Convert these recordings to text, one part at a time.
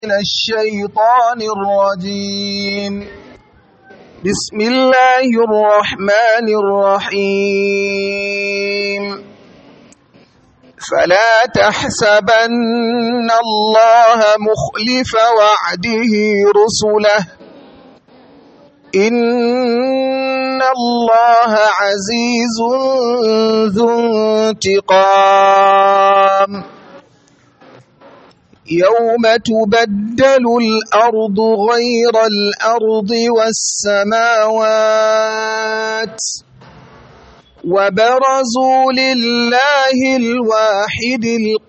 من الشيطان الرجيم بسم الله الرحمن الرحيم فلا تحسبن الله مخلف وعده رسله إن الله عزيز ذو انتقام يوم تبدل الأرض غير الأرض والسماوات وبرزوا لله الواحد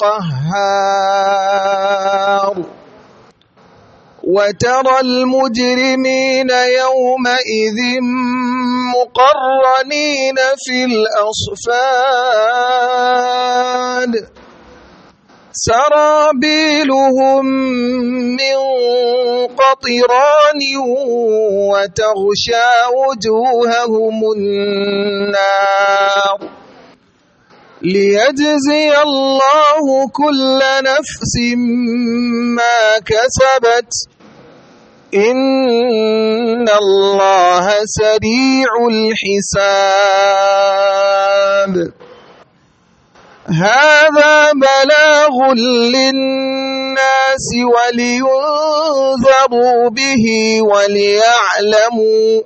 القهار وترى المجرمين يومئذ مقرنين في الأصفاد سرابيلهم من قطران وتغشى وجوههم النار ليجزي الله كل نفس ما كسبت إن الله سريع الحساب هذا بلاغ للناس ولينذروا به وليعلموا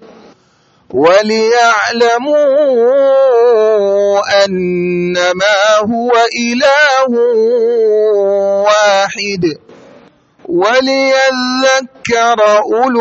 وليعلموا أنما هو إله واحد وليذكر أولو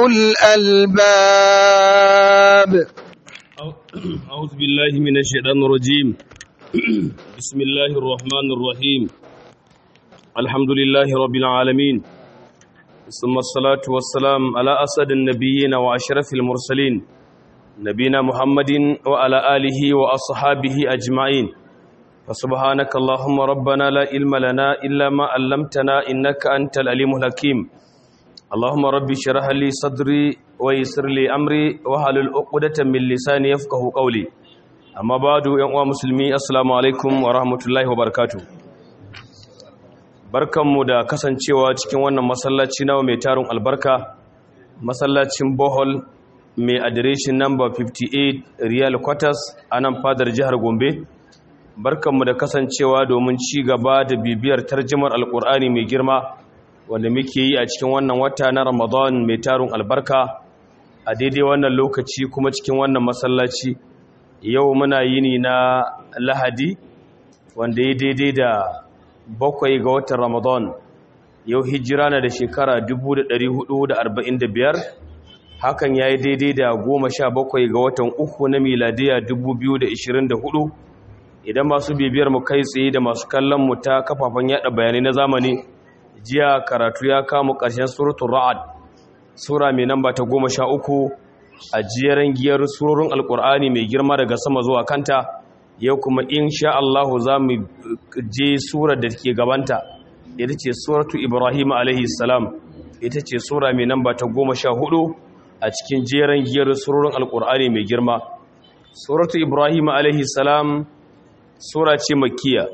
الألباب أعوذ بالله من الشيطان الرجيم بسم الله الرحمن الرحيم الحمد لله رب العالمين ثم الصلاة والسلام على أسد النبيين وأشرف المرسلين نبينا محمد وعلى آله وأصحابه أجمعين فسبحانك اللهم ربنا لا علم لنا إلا ما علمتنا إنك أنت العليم الحكيم اللهم ربي اشرح لي صدري ويسر لي أمري وحلل عقدة من لساني يفقه قولي amma badu yan uwa musulmi assalamu alaikum wa rahmatullahi wa barakatuh barkanmu da kasancewa cikin wannan masallaci nawa mai tarin albarka masallacin bohol mai adireshin number 58 real quarters a nan fadar jihar gombe barkanmu da kasancewa domin ci gaba da bibiyar tarjimar alkur'ani mai girma wanda muke yi a cikin wannan wata na ramadan mai tarin albarka a daidai wannan lokaci kuma cikin wannan masallaci yau muna yini na lahadi wanda ya daidai da bakwai ga watan ramadan yau hijira na da shekara 1445 hakan ya yi daidai da goma sha bakwai ga watan uku na miladiya 2024 idan masu bibiyar mu kai tsaye da masu kallon mu ta kafafen yada bayanai na zamani jiya karatu ya kama ƙarshen suratun ra'ad sura mai namba ta goma sha uku a jeren giyar surorin alkur'ani mai girma daga sama zuwa kanta yau kuma insha Allah za mu je surar da ke gabanta ita ce suratu ibrahim alaihi salam ita ce sura mai namba ta goma sha hudu a cikin jeren giyar surorin alkur'ani mai girma suratu ibrahim alaihi salam sura ce makiya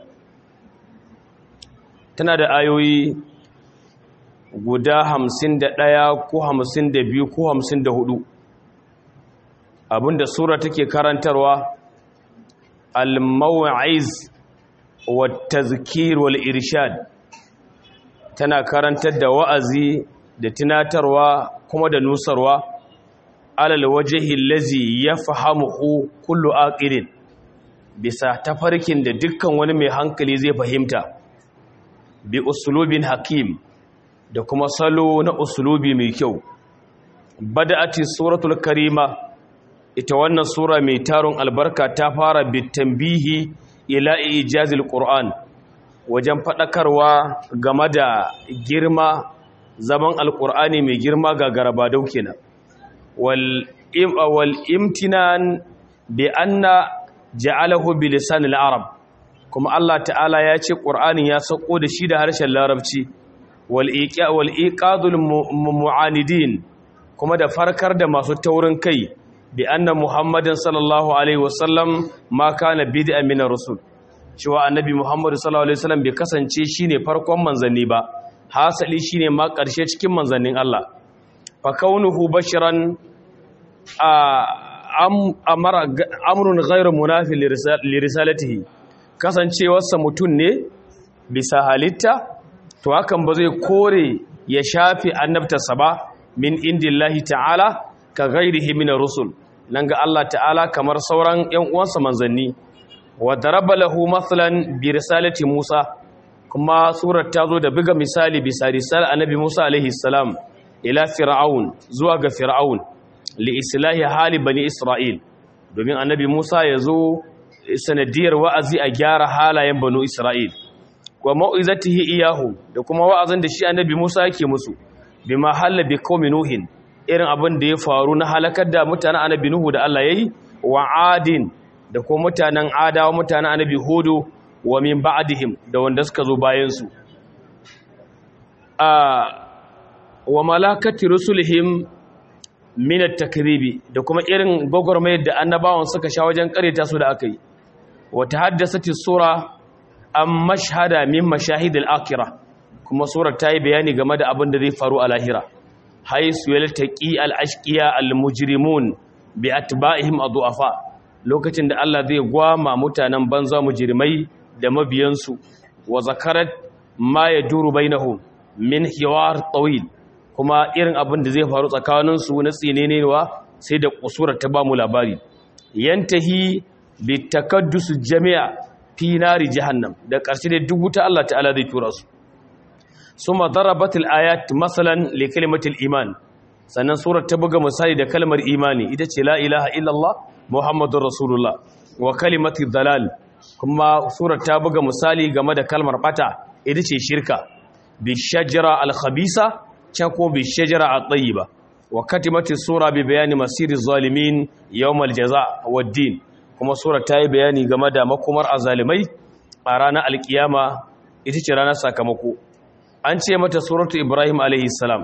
tana da ayoyi guda hamsin da ɗaya ko hamsin da biyu ko hamsin da hudu abinda sura take karantarwa al-maw'iz wa tazkir wal irshad tana karantar da wa'azi da tunatarwa kuma da nusarwa alal wajhi allazi yafhamuhu kullu aqilin bisa tafarkin da dukkan wani mai hankali zai fahimta bi usulubin hakim da kuma salo na usulubi mai kyau bada'ati suratul karima ita wannan sura mai taron albarka ta fara bitambihi ila ijazil qur'an wajen fadakarwa game da girma zaman alqur'ani mai girma ga garaba daukena wal im wal imtinan bi anna ja'alahu bi lisan al-arab kuma Allah ta'ala ya ce qur'anin ya sako da shi da harshen larabci wal iqa wal iqadul mu'anidin kuma da farkar da masu taurin kai bi anna muhammadin sallallahu alaihi wasallam ma kana bid'a min rusul cewa annabi muhammadu sallallahu alaihi wasallam bai kasance shine farkon manzanni ba hasali shine ma ƙarshe cikin manzannin Allah fa kaunuhu bashiran amara amrun ghairu munafi li risalatihi kasancewarsa mutum ne bisa halitta to hakan ba zai kore ya shafi annabtarsa ba min indillahi ta'ala ka ghairihi min rusul nan ga Allah ta'ala kamar sauran ƴan uwansa manzanni wa daraba lahu mathalan bi risalati Musa kuma surar ta zo da buga misali bisa risal annabi Musa alaihi salam ila fir'aun zuwa ga fir'aun li islahi hali bani isra'il domin annabi Musa ya zo sanadiyar wa'azi a gyara halayen banu isra'il wa mau'izatihi iyahu da kuma wa'azin da shi annabi Musa yake musu bima halla bi qaumi nuhin irin abin da ya faru na halakar da mutanen annabi nuhu da Allah yayi wa adin da kuma mutanen adawa mutanen annabi hudu wa min ba'dihim da wanda suka zo bayan su a wa malakati rusulihim min at-takribi da kuma irin gogormayar da annabawan suka sha wajen kareta su da aka yi wa tahaddasati sura an mashhada min mashahid al-akhirah kuma surar ta yi bayani game da abin da zai faru a lahira haisu yaltaqi al-ashqiya al-mujrimun bi atba'ihim adhafa lokacin da Allah zai gwama mutanen banza mujrimai da mabiyansu wa zakarat ma yaduru bainahum min hiwar tawil kuma irin abin da zai faru tsakanin su na tsinenewa sai da kusurar ta ba mu labari yantahi bi takaddus jami'a fi nari jahannam da ƙarshe da duk wuta Allah ta'ala zai tura su suma darabatil ayat masalan li kalimatil iman sannan surar ta buga misali da kalmar imani ita ce la ilaha illallah muhammadur rasulullah wa kalimatil dalal kuma surar ta buga misali game da kalmar bata ita ce shirka bi shajara al khabisa can ko bi shajara at tayyiba wa katimatis sura bi bayani masiri zalimin yawmal jaza wad din kuma surar ta yi bayani game da makomar azalimai a ranar alkiyama ita ce ranar sakamako an ce mata suratu ibrahim alaihissalam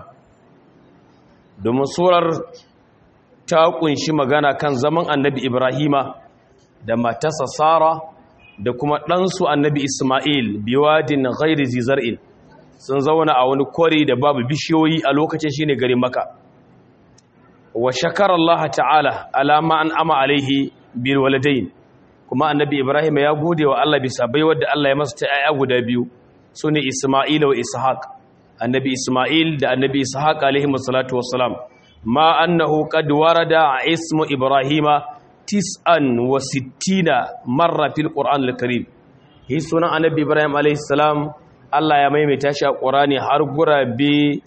domin surar ta kunshi magana kan zaman annabi ibrahima da matasa sara da kuma ɗansu annabi ismail biwadin ghairi zizar'in sun zauna a wani kwari da babu bishiyoyi a lokacin shine garin maka wa shakar Allah ta'ala alama an ama alaihi bil waladain kuma annabi ibrahim ya gode wa Allah bisa baiwar da Allah ya masa ta ayya guda biyu sune isma'il wa ishaq annabi isma'il da annabi ishaq alaihi wassalatu wassalam ma annahu qad warada ismu ibrahima tis'an wa sittina marra fil qur'an al-karim hi sunan annabi ibrahim alaihi salam Allah ya maimaita shi a qur'ani har gurabe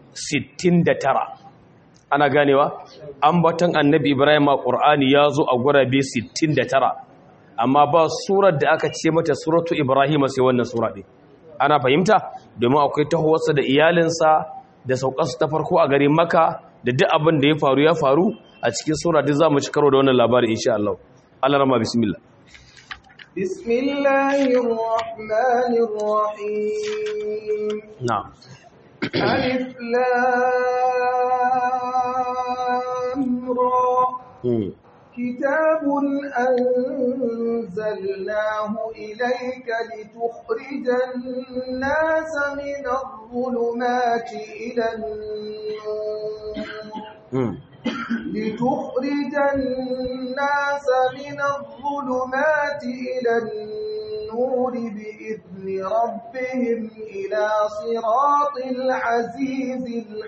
69 ana ganewa ambaton annabi ibrahim a ƙur'ani ya zo a gurabe 69 amma ba surar da aka ce mata suratu ibrahim sai wannan sura ɗin ana fahimta domin akwai tahowarsa da iyalinsa da saukarsu ta farko a garin maka da duk abin da ya faru ya faru a cikin sura duk za mu ci karo da wannan labari insha Allah Allah rama bismillah بسم الله الرحمن الرحيم na'am ألف لام را hmm. كتاب أنزلناه إليك لتخرج الناس من الظلمات إلى النور hmm. لتخرج الناس من الظلمات إلى النور بإذن ربهم إلى صراط العزيز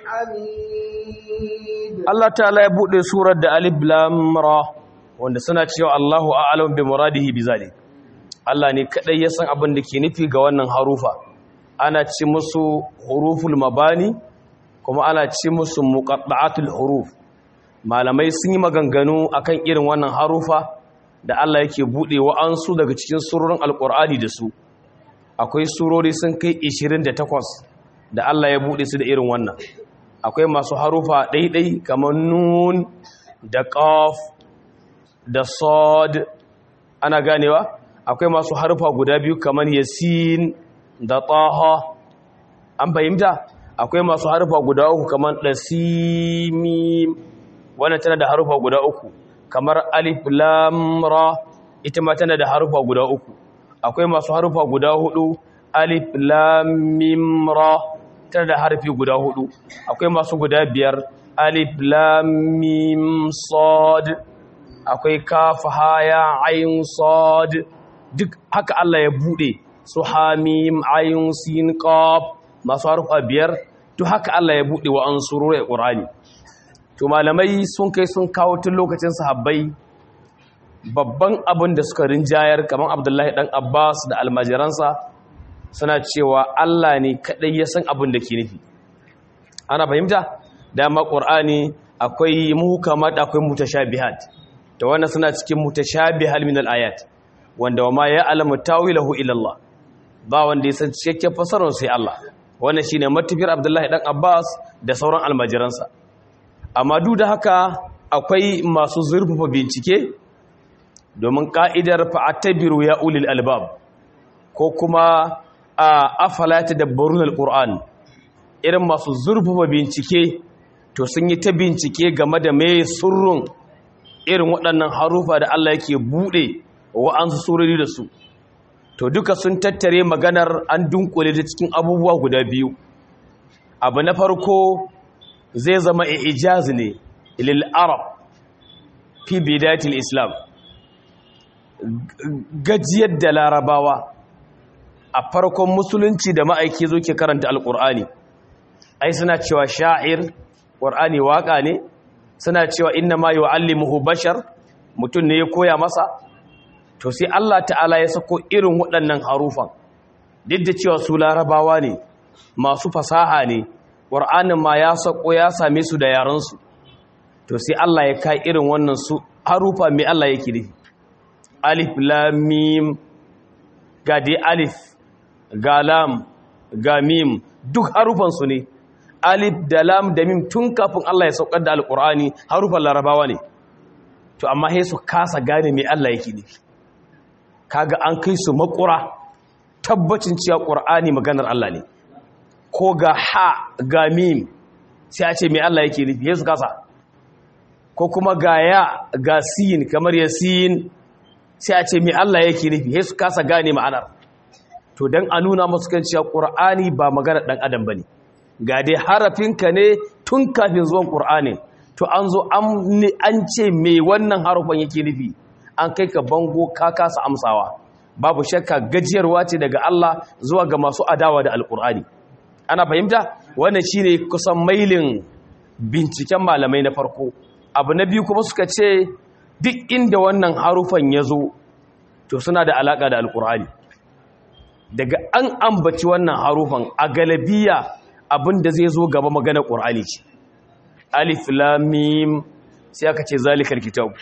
الحميد Allah ta'ala ya bude surar da alif lam ra wanda suna cewa Allahu a'lam bi muradihi bizalik Allah ne kadai ya san abin da ke nufi ga wannan harufa ana ci musu huruful mabani kuma ana ci musu muqatta'atul huruf malamai sun yi maganganu akan irin wannan harufa da Allah yake bude wa'ansu daga cikin surorin alqur'ani da su akwai surori sun kai 28 da Allah ya bude su da irin wannan akwai masu harufa ɗaiɗai kamar nun da ƙaf da sod ana ganewa akwai masu harufa guda biyu kamar yasin da taha an fahimta akwai masu harufa guda uku kamar ɗasimim wannan tana da harufa guda uku kamar alif lam ra ita ma tana da harufa guda uku akwai masu harufa guda hudu alif lam mim ra tana da harfi guda hudu akwai masu guda biyar alif lam mim sad akwai kaf ha ya ayn sad duk haka Allah ya bude su hamim ayn sin qaf masu harfa biyar to haka Allah ya bude wa ansurul qur'ani to malamai sun kai sun kawo tun lokacin sahabbai babban abin da suka rinjayar kamar Abdullahi dan Abbas da almajiransa suna cewa Allah ne kadai ya san abin da ke nufi ana fahimta dama qur'ani akwai muhkamat akwai mutashabihat to wannan suna cikin mutashabihal min al-ayat wanda wa ma ya'lamu tawilahu illa Allah ba wanda ya san cikakken fasarar sai Allah wannan shine matafiyar Abdullahi dan Abbas da sauran almajiransa amma duk da haka akwai masu zurfafa bincike domin ka'idar fa'atabiru ya ulil albab ko kuma a afala tadabbarun alquran irin masu zurfafa bincike to sun yi ta bincike game da mai surrun irin waɗannan harufa da Allah yake buɗe wa'ansu surori da su to duka sun tattare maganar an dunkule da cikin abubuwa guda biyu abu na farko zai zama ijaz ne lil arab fi bidatil islam gajiyar da larabawa a farkon musulunci da ma'aiki zo ke karanta alƙur'ani ai suna cewa sha'ir ƙur'ani waƙa ne suna cewa inna ma yu'allimuhu bashar mutum ne ya koya masa to sai Allah ta'ala ya sako irin waɗannan harufan duk da cewa su larabawa ne masu fasaha ne ƙur'anin ma ya sako ya same su da yaransu to sai Allah ya kai irin wannan su harufa mai Allah yake nufi alif lam mim ga dai alif ga lam ga mim duk harufan su ne alif da lam da mim tun kafin Allah ya saukar da alqur'ani harufan larabawa ne to amma sai su kasa gane me Allah yake nufi kaga an kai su makura tabbacin cewa qur'ani maganar Allah ne ko ga ha ga mim sai a ce me Allah yake nufi sai su kasa ko kuma ga ya ga sin kamar yasin sai a ce me Allah yake nufi sai su kasa gane ma'anar to dan a nuna musu kan cewa qur'ani ba maganar dan adam bane ga dai harafinka ne tun kafin zuwan qur'ani to an zo an ce me wannan harufan yake nufi an kai ka bango ka kasa amsawa babu shakka gajiyarwa ce daga Allah zuwa ga masu adawa da alqur'ani ana fahimta wannan shine kusan mailin binciken malamai na farko abu na biyu kuma suka ce duk inda wannan harufan ya zo to suna da alaƙa da alƙur'ani daga an ambaci wannan harufan a galabiya abinda zai zo gaba magana ƙur'ani ce alif lamim sai aka ce zalikar kitab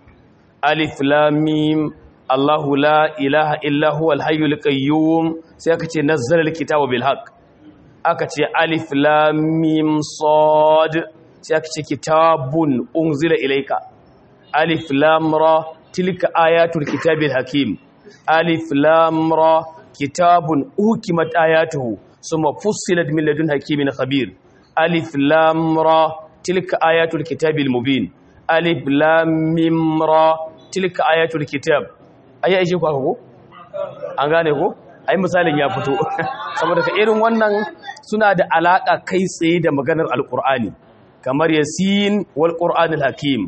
alif lamim allahu la ilaha illa huwal hayyul qayyum sai aka ce nazzala alkitaba bil haqq aka ce alif lamim sad sai aka ce kitabun unzila ilayka alif lam ra tilka ayatul kitabil hakim alif lam ra kitabun ukimat ayatuhu summa fussilat min ladun hakimin khabir alif lam ra tilka ayatul kitabil mubin alif lam mim ra tilka ayatul kitab ayi aishe ku ko an gane ko ai misalin ya fito saboda ka irin wannan suna da alaka kai tsaye da maganar alqur'ani kamar yasin wal qur'anil hakim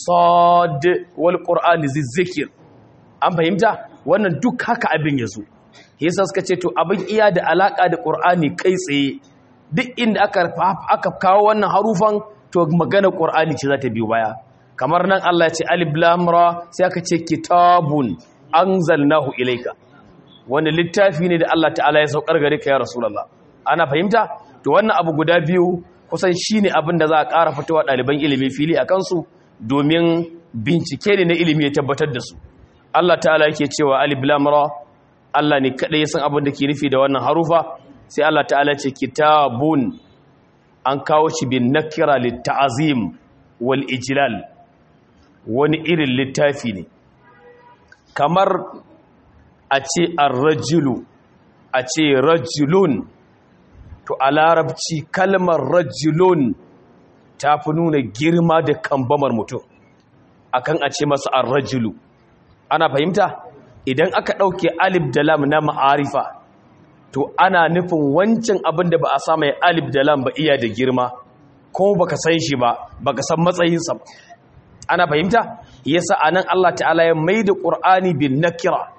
sad wal qur'ani zikr an fahimta wannan duk haka abin yazo yasa suka ce to abin iya da alaka da qur'ani kai tsaye duk inda aka aka kawo wannan harufan to magana qur'ani ce za ta biyo baya kamar nan Allah ya ce alif lam ra sai aka ce kitabun anzalnahu ilayka wani littafi ne da Allah ta'ala ya saukar gare ka ya rasulullah ana fahimta to wannan abu guda biyu kusan shi ne abin da za a ƙara fitowa ɗaliban ilimi fili a kansu domin bincike ne na ilimi ya tabbatar da su Allah ta'ala yake cewa alif lam ra Allah ne kaɗai ya san abin da ke nufi da wannan harufa sai Allah ta'ala ce kitabun an kawo shi bin nakira litta'azim wal ijlal wani irin littafi ne kamar a ce ar-rajulu a ce rajulun to a larabci kalmar rajulun ta fi nuna girma da kambamar mutum akan a ce masa ar-rajulu ana fahimta idan aka ɗauke alif da lam na ma'arifa to ana nufin wancan abin da ba a sa mai alif da lam ba iya da girma ko baka san shi ba baka san matsayinsa ba ana fahimta yasa anan Allah ta'ala ya maida Qur'ani bin nakira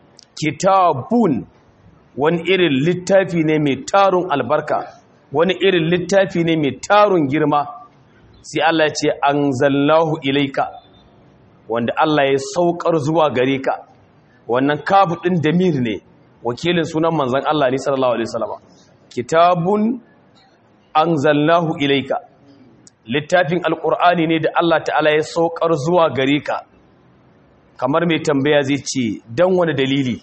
kitabun wani irin littafi ne mai tarun albarka wani irin littafi ne mai tarun girma sai Allah ya ce anzalnahu ilaika wanda Allah ya saukar zuwa gare ka wannan kafu din damir ne wakilin sunan manzon Allah ne sallallahu alaihi wasallam kitabun anzalnahu ilaika littafin alkur'ani ne da Allah ta'ala ya saukar zuwa gare ka kamar mai tambaya zai ce don wani dalili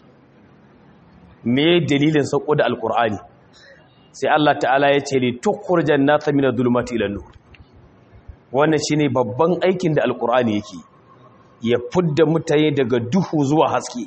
me dalilin sauko da alkur'ani sai Allah ta'ala ya ce li tukhrijan nasa min adh-dhulumati ila nur wannan shine babban aikin da alkur'ani yake ya fudda mutane daga duhu zuwa haske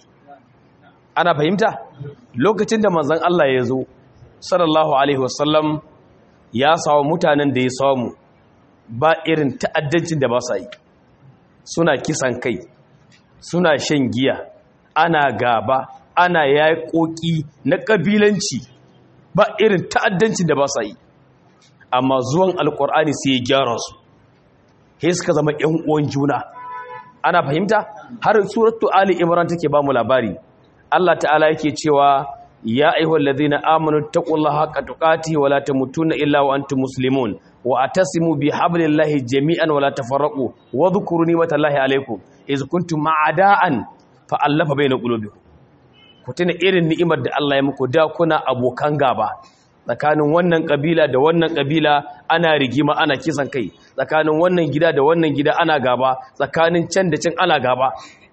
ana fahimta lokacin da manzon Allah ya zo sallallahu alaihi wasallam ya samu mutanen da ya samu ba irin ta'addancin da ba sa yi suna kisan kai suna shan giya ana gaba ana yaƙoƙi na ƙabilanci ba irin ta'addancin da ba sa yi amma zuwan alƙur'ani sai ya gyara su sai suka zama ƴan uwan juna ana fahimta har suratu ali imran take ba mu labari Allah ta'ala yake cewa ya ayyuhal ladhina amanu taqullaha haqqa tuqatihi wa la tamutunna illa wa antum muslimun wa atasimu bi hablillahi jami'an wa la tafarraqu wa dhkuru ni'matallahi alaykum iz kuntum a'da'an fa allafa bayna qulubikum ku tuna irin ni'imar da Allah ya muku da kuna abokan gaba tsakanin wannan kabila da wannan kabila ana rigima ana kisan kai tsakanin wannan gida da wannan gida ana gaba tsakanin can da can ana gaba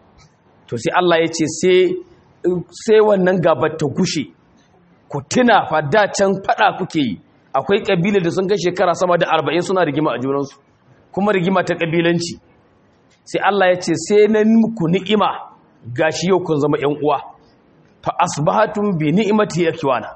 to sai Allah ya ce sai sai wannan gabar ta gushe ku tuna fa da can fada kuke yi akwai kabila da sun kai shekara sama da 40 suna rigima a junansu kuma rigima ta kabilanci sai Allah ya ce sai na muku ni'ima gashi yau kun zama ƴan uwa fa asbahatum bi ni'mati yakwana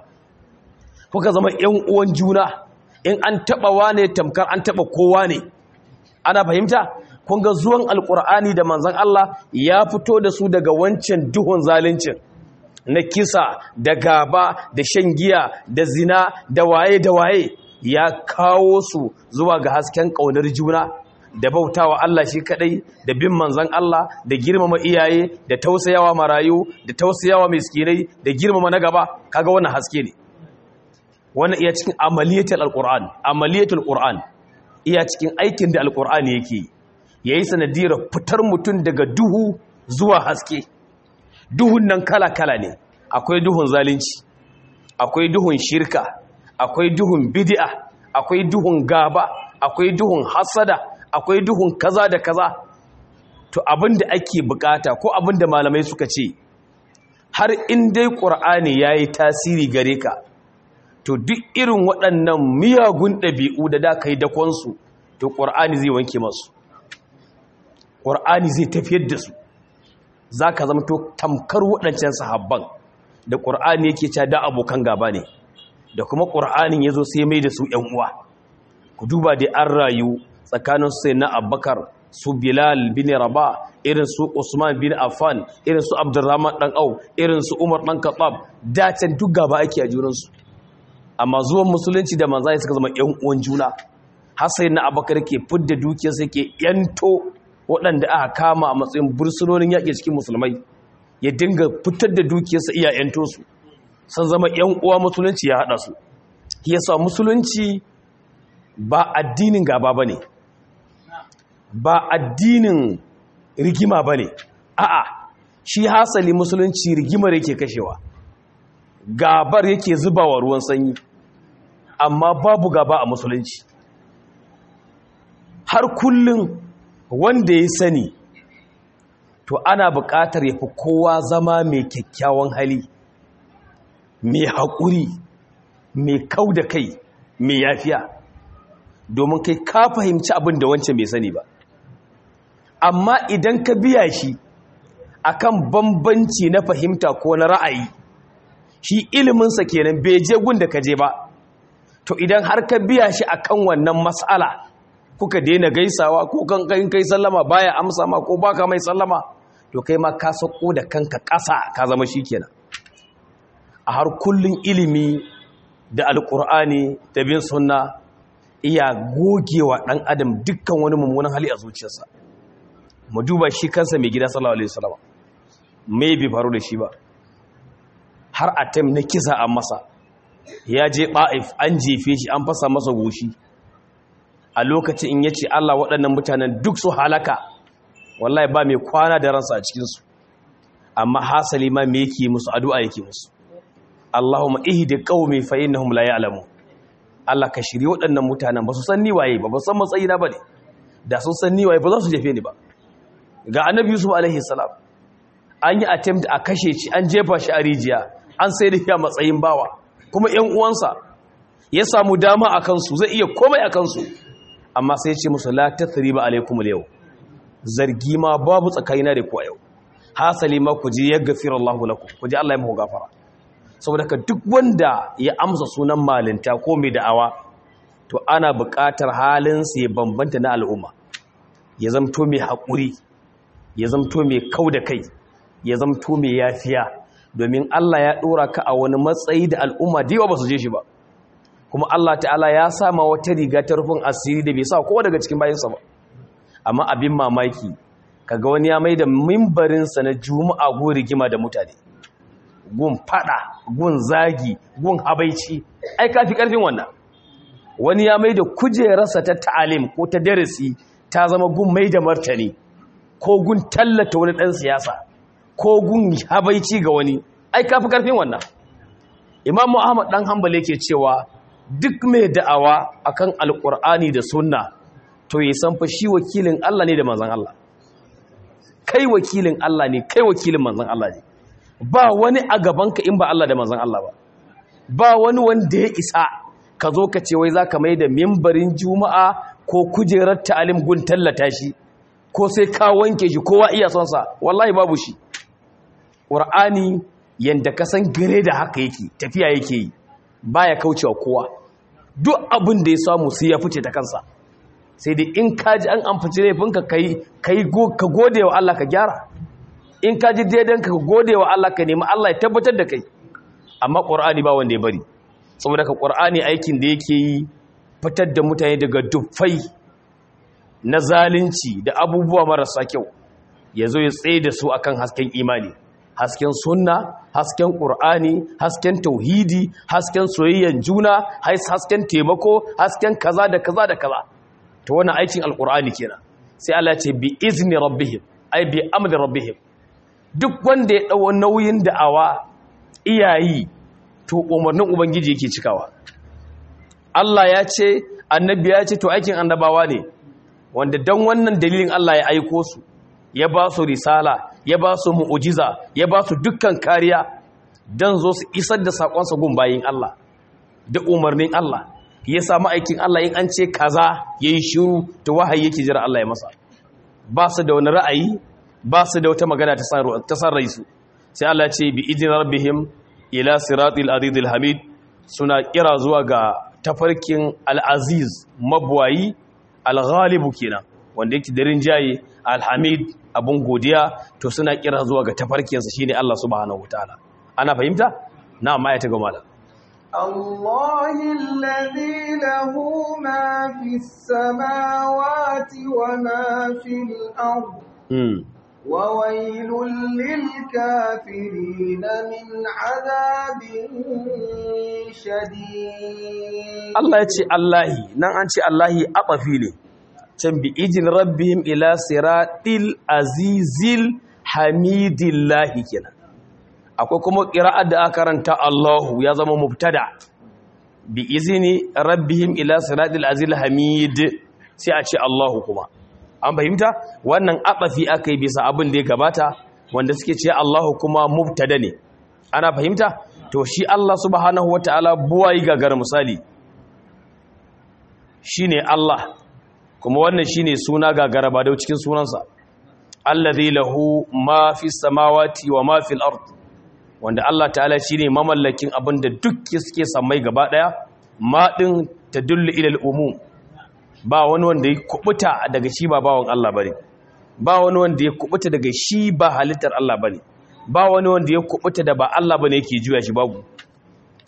kuka zama ƴan uwan juna in an taba wane tamkar an taba kowa ne ana fahimta kun ga zuwan alkur'ani da manzon Allah ya fito da su daga wancan duhun zaluncin na kisa da gaba da shan giya da zina da waye da waye ya kawo su zuwa ga hasken ƙaunar juna da bautawa Allah shi kadai da bin manzon Allah da girmama iyaye da tausayawa marayu da tausayawa miskinai da girmama na gaba kaga wannan haske ne wannan iya cikin amaliyatul alquran amaliyatul qur'an iya cikin aikin da alqur'ani yake yayi sanadiyar fitar mutum daga duhu zuwa haske duhun nan kala kala ne akwai duhun zalunci akwai duhun shirka akwai duhun bid'a akwai duhun gaba akwai duhun hasada akwai duhun kaza da kaza to abinda ake bukata ko abinda malamai suka ce har in dai qur'ani yayi tasiri gare ka to duk irin waɗannan miyagun ɗabi'u da da kai dakon su to qur'ani zai wanke masu qur'ani zai tafiyar da su zaka zama to tamkar waɗancan sahabban da qur'ani yake cewa da abokan gaba ne da kuma qur'anin yazo sai mai da su ƴan uwa ku duba da an rayu tsakanin sai na abbakar su bilal bin raba irin su usman bin affan irin su abdurrahman dan au irin su umar dan khattab dacen duk gaba ake a junansu amma zuwan musulunci da manzai suka zama yan uwan juna har sai na abbakar ke fidda dukiyar sa ke yanto waɗanda aka kama a matsayin bursunonin yaƙi cikin musulmai ya dinga fitar da dukiyarsa iya yanto su san zama yan uwa musulunci ya haɗa su yasa musulunci ba addinin gaba ba ne ba addinin rigima ba ne a'a shi hasali musulunci rigimar yake kashewa gabar yake zubawa ruwan sanyi amma babu gaba a musulunci har kullum wanda ya sani to ana buƙatar ya fi kowa zama mai kyakkyawan hali mai haƙuri mai kau da kai mai yafiya domin kai ka fahimci abin da wancan bai sani ba amma idan ka biya shi akan bambanci na fahimta ko na ra'ayi shi iliminsa kenan bai je gun da ka je ba to idan har ka biya shi akan wannan matsala kuka daina gaisawa ko kan kai sallama baya amsa ma ko baka mai sallama to kai ma ka sako da kanka ƙasa ka zama shi kenan a har kullun ilimi da alkur'ani da bin sunna iya gogewa ɗan adam dukkan wani mummunan hali a zuciyarsa mu duba shi kansa mai gida sallallahu alaihi wasallam mai bi faru da shi ba har atem na kisa an masa ya je ba'if an jefe shi an fasa masa goshi a lokacin in yace Allah waɗannan mutanen duk su halaka wallahi ba mai kwana da ransa a cikinsu amma hasali ma me yake musu addu'a yake musu Allahumma ihdi qaumi fa innahum la ya'lamun Allah ka shirye waɗannan mutanen ba su san ni waye ba ba san matsayina ba ne da sun san ni waye ba za su jefe ni ba ga annabi Yusuf alaihi salam an yi attempt a kashe shi an jefa shi a rijiya an sai da ya matsayin bawa kuma ƴan uwansa ya samu dama a kansu zai iya komai a kansu amma sai ya ce musu la tathriba alaikum al zargi ma babu tsakanina da ku a yau hasali ma ku je ya gafira Allahu lakum ku je Allah ya muku gafara saboda ka duk wanda ya amsa sunan malinta ko mai da'awa to ana buƙatar halinsa ya bambanta na al'umma ya zamto mai haƙuri ya zamto mai kau da kai ya zamto mai yafiya domin Allah ya ɗora ka a wani matsayi da al'umma da yawa ba su je shi ba kuma Allah ta'ala ya sama wata riga ta rufin asiri da bai sa kowa daga cikin bayansa ba amma abin mamaki kaga wani ya mai da mimbarinsa na juma'a go rigima da mutane gun fada gun zagi gun habaici ai kafi karfin wannan wani ya mai da kujerarsa ta ta'alim ko ta darasi ta zama gun mai da martani ko gun tallata wani dan siyasa ko gun habaici ga wani ai kafi karfin wannan imam muhammad dan hanbal yake cewa duk mai da'awa akan alqur'ani da sunna to ya san fa shi wakilin Allah ne da manzon Allah kai wakilin Allah ne kai wakilin manzon Allah ne ba wani a gabanka in ba Allah da manzon Allah ba ba wani wanda ya isa ka zo ka ce wai za ka mai da mimbarin juma'a ko kujerar ta'alim gun tallata shi ko sai ka wanke shi kowa iya son sa wallahi babu shi ƙur'ani yanda ka san gare da haka yake tafiya yake yi baya kaucewa kowa duk abin da ya samu sai ya fice ta kansa sai dai in ka ji an amfaci laifinka kai ka gode wa Allah ka gyara in ka ji daidan ka gode wa Allah ka nemi Allah ya tabbatar da kai amma ƙur'ani ba wanda ya bari saboda ka ƙur'ani aikin da yake yi fitar da mutane daga dufai na zalunci da abubuwa marasa kyau ya zo ya tsaye da su akan hasken imani hasken sunna hasken ƙur'ani hasken tauhidi hasken soyayyen juna hasken taimako hasken kaza da kaza da kaza ta wani aikin alƙur'ani kenan sai Allah ce bi izni rabbihim ai bi amri rabbihim duk wanda ya ɗau nauyin da'awa iyayi to umarnin ubangiji yake cikawa Allah ya ce annabi ya ce to aikin annabawa ne wanda dan wannan dalilin Allah ya aiko su ya ba su risala ya ba su mu'ujiza ya ba su dukkan kariya dan zo su isar da sakonsa gun bayin Allah da umarnin Allah ya samu aikin Allah in an ce kaza yayi shiru to wahayi yake jira Allah ya masa ba su da wani ra'ayi ba su da wata magana ta san raisu sai Allah ce bi idin rabbihim ila siratil azizil hamid suna kira zuwa ga tafarkin al-aziz mabwayi al-ghalibu kenan wanda yake da rinjaye al-hamid abun godiya to suna kira zuwa ga tafarkinsa shine Allah subhanahu wataala ana fahimta na ma ya ta gama الله الذي له ما في السماوات وما في الأرض وويل للكافرين من عذاب شديد الله يتي الله نان أنتي الله أطفي لي can bi ijin rabbihim ila siratil azizil hamidillahi kenan akwai kuma qira'ar da aka karanta Allahu ya zama mubtada bi izini rabbihim ila siratil azizil hamid sai a ce Allahu kuma an fahimta wannan abafi aka yi bisa abin da ya gabata wanda suke ce Allahu kuma mubtada ne ana fahimta to shi Allah subhanahu wataala buwayi gagar misali shine Allah kuma wannan shine suna gagara ba da cikin sunansa allazi lahu ma fi samawati wa ma fil ard wanda Allah ta'ala shine mamallakin abin da duk suke samai gaba daya ma din tadullu ila al-umum ba wani wanda ya kubuta daga shi ba bawon Allah bane ba wani wanda ya kubuta daga shi ba halittar Allah bane ba wani wanda ya kubuta da ba Allah bane yake juya shi babu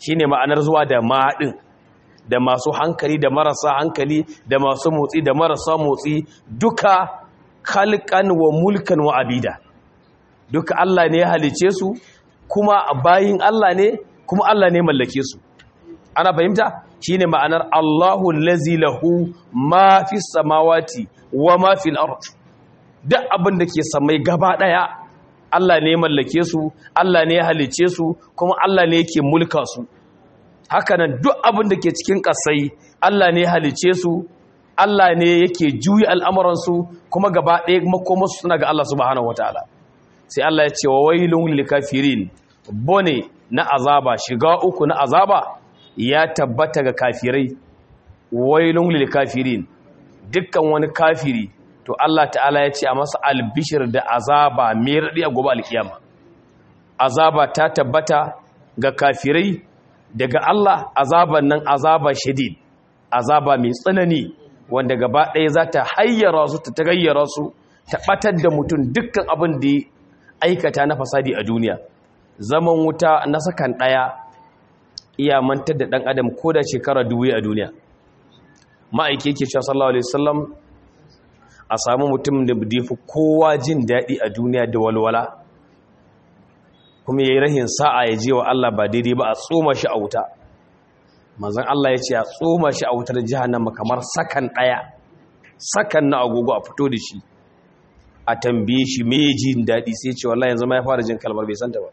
shine ma'anar zuwa da maɗin da masu hankali da marasa hankali da masu motsi da marasa motsi duka kalkan wa mulkan wa abida duka Allah ne ya halice su kuma bayin Allah ne kuma Allah ne mallake su ana fahimta shine ma'anar Allahu allazi lahu ma fis samawati wa ma fil ard duk abin da ke samai gaba daya Allah ne mallake su Allah ne ya halice su kuma Allah ne yake mulka su hakanan duk abin da ke cikin kasai Allah ne ya halice su Allah ne yake juyi al'amuransu kuma gaba ɗaya makomarsu suna ga Allah subhanahu wataala sai Allah ya ce wa wailun lil kafirin bone na azaba shiga uku na azaba ya tabbata ga kafirai wailun lil kafirin dukkan wani kafiri to Allah ta'ala ya ce a masa albishir da azaba mai raɗi a gobe alkiyama azaba ta tabbata ga kafirai daga Allah azaban nan azaba shadid azaba mai tsanani wanda gaba ɗaya za ta hayyara su ta tagayyara su ta ɓatar da mutum dukkan abin da ya aikata na fasadi a duniya zaman wuta na sakan ɗaya iya mantar da ɗan adam ko da shekara dubu a duniya ma'aiki yake cewa sallallahu alaihi wasallam a samu mutum da fi kowa jin daɗi a duniya da walwala kuma ya yi rahin sa'a ya je wa Allah ba daidai ba a tsoma shi a wuta manzan Allah ya ce a tsoma shi a wutar jihannama kamar sakan ɗaya sakan na agogo a fito da shi a tambaye shi me jin daɗi sai ce wallahi yanzu ma ya fara jin kalmar bai santa ba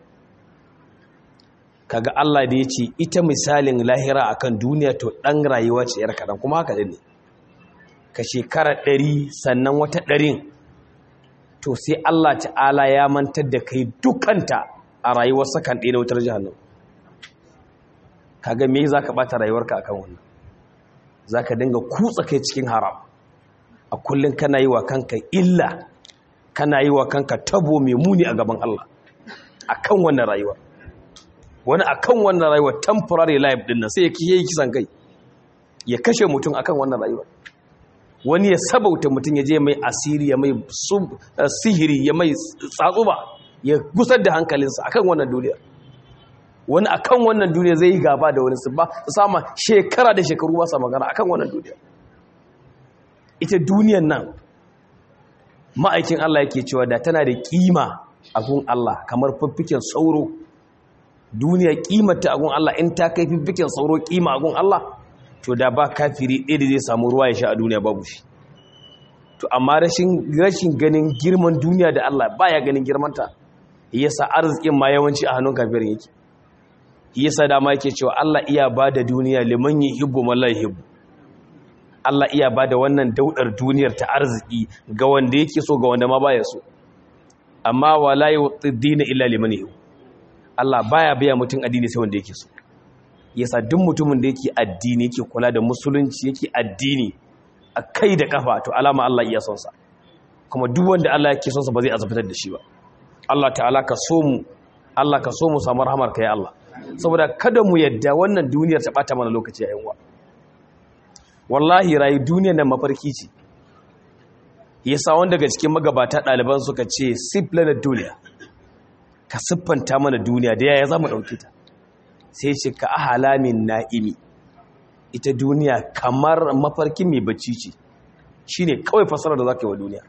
kaga Allah da ya ce ita misalin lahira akan duniya to ɗan rayuwa ce yar kaɗan kuma haka ne ka shekara ɗari sannan wata ɗarin to sai Allah ta'ala ya mantar da kai dukanta a rayuwar sakan ɗaya na wutar jihannan kaga me za ka ɓata rayuwarka akan wannan za ka dinga kutsa kai cikin haram a kullum kana yi wa kanka illa kana yi wa kanka tabo mai muni a gaban Allah akan wannan rayuwa wani akan wannan rayuwa temporary life din nan sai ya kiyaye kisan kai ya kashe mutum akan wannan rayuwa wani ya sabauta mutum ya je mai asiri ya mai sihiri ya mai tsatsuba ya gusar da hankalinsa akan wannan duniya wani akan wannan duniya zai yi gaba da wani su ba su sama shekara da shekaru ba sa magana akan wannan duniya ita duniyan nan ma'aikin Allah yake cewa da tana da kima a gun Allah kamar fiffiken sauro duniya kimanta a gun Allah in ta kai fiffiken sauro kima a gun Allah to da ba kafiri ɗaya da zai samu ruwa ya sha a duniya babu shi to amma rashin ganin girman duniya da Allah baya ganin girmanta yasa arzikin ma yawanci a hannun kafirin yake yasa dama yake cewa Allah iya ba da duniya liman yuhibbu man la yuhibbu Allah iya ba da wannan daudar duniyar ta arziki ga wanda yake so ga wanda ma baya so amma wala yuqdina illa liman yuhibbu Allah baya biya mutum addini sai wanda yake so yasa duk mutumin da yake addini yake kula da musulunci yake addini a kai da kafa to alama Allah iya son sa kuma duk wanda Allah yake son sa ba zai azabtar da shi ba Allah ta'ala ka so mu Allah ka so mu samu rahmar ka ya Allah saboda kada mu yadda wannan duniyar ta bata mana lokaci yayin wa wallahi rayu duniyar nan mafarki ce yasa wanda daga cikin magabata ɗaliban suka ce siflana duniya ka siffanta mana duniya da yaya za mu ɗauke ta sai ce ka ahalamin na'imi ita duniya kamar mafarkin mai bacci ce shi ne kawai fasarar da za ka yi wa duniya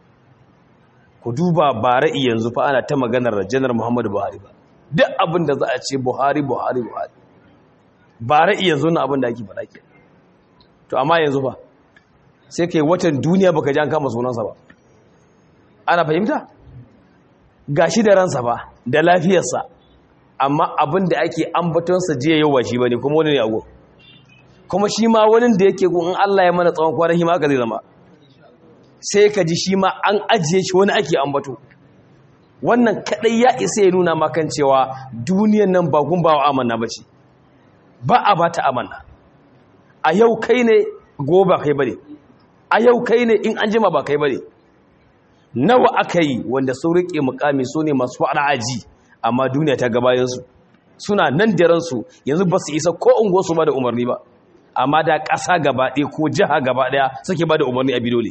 ku duba bara'i yanzu fa ana ta maganar janar muhammadu buhari ba duk abin da za a ce buhari buhari buhari bara'i yanzu na abin da ake faɗa ke to amma yanzu ba sai ka yi watan duniya baka ji an kama sunansa ba ana fahimta ga shi da ransa ba da lafiyarsa amma abin da ake ambatonsa jiya yau ba shi ba ne kuma wani ne ago kuma shi ma wani da yake in Allah ya mana tsawon kwanan hima aka zai zama sai ka ji shi ma an ajiye shi wani ake ambato wannan kadai ya isa ya nuna makan cewa duniyan nan ba gun ba wa amanna ba ce ba a ba ta amanna a yau kai ne gobe kai bane a yau kai ne in an jima ba kai bane nawa aka yi wanda sun riƙe mukami su ne masu aji amma duniya ta gabayensu suna nan da ransu yanzu ba su isa ko ungo su ba da umarni ba amma da ƙasa gaba ɗaya ko jiha gaba ɗaya suke ba da umarni a bidole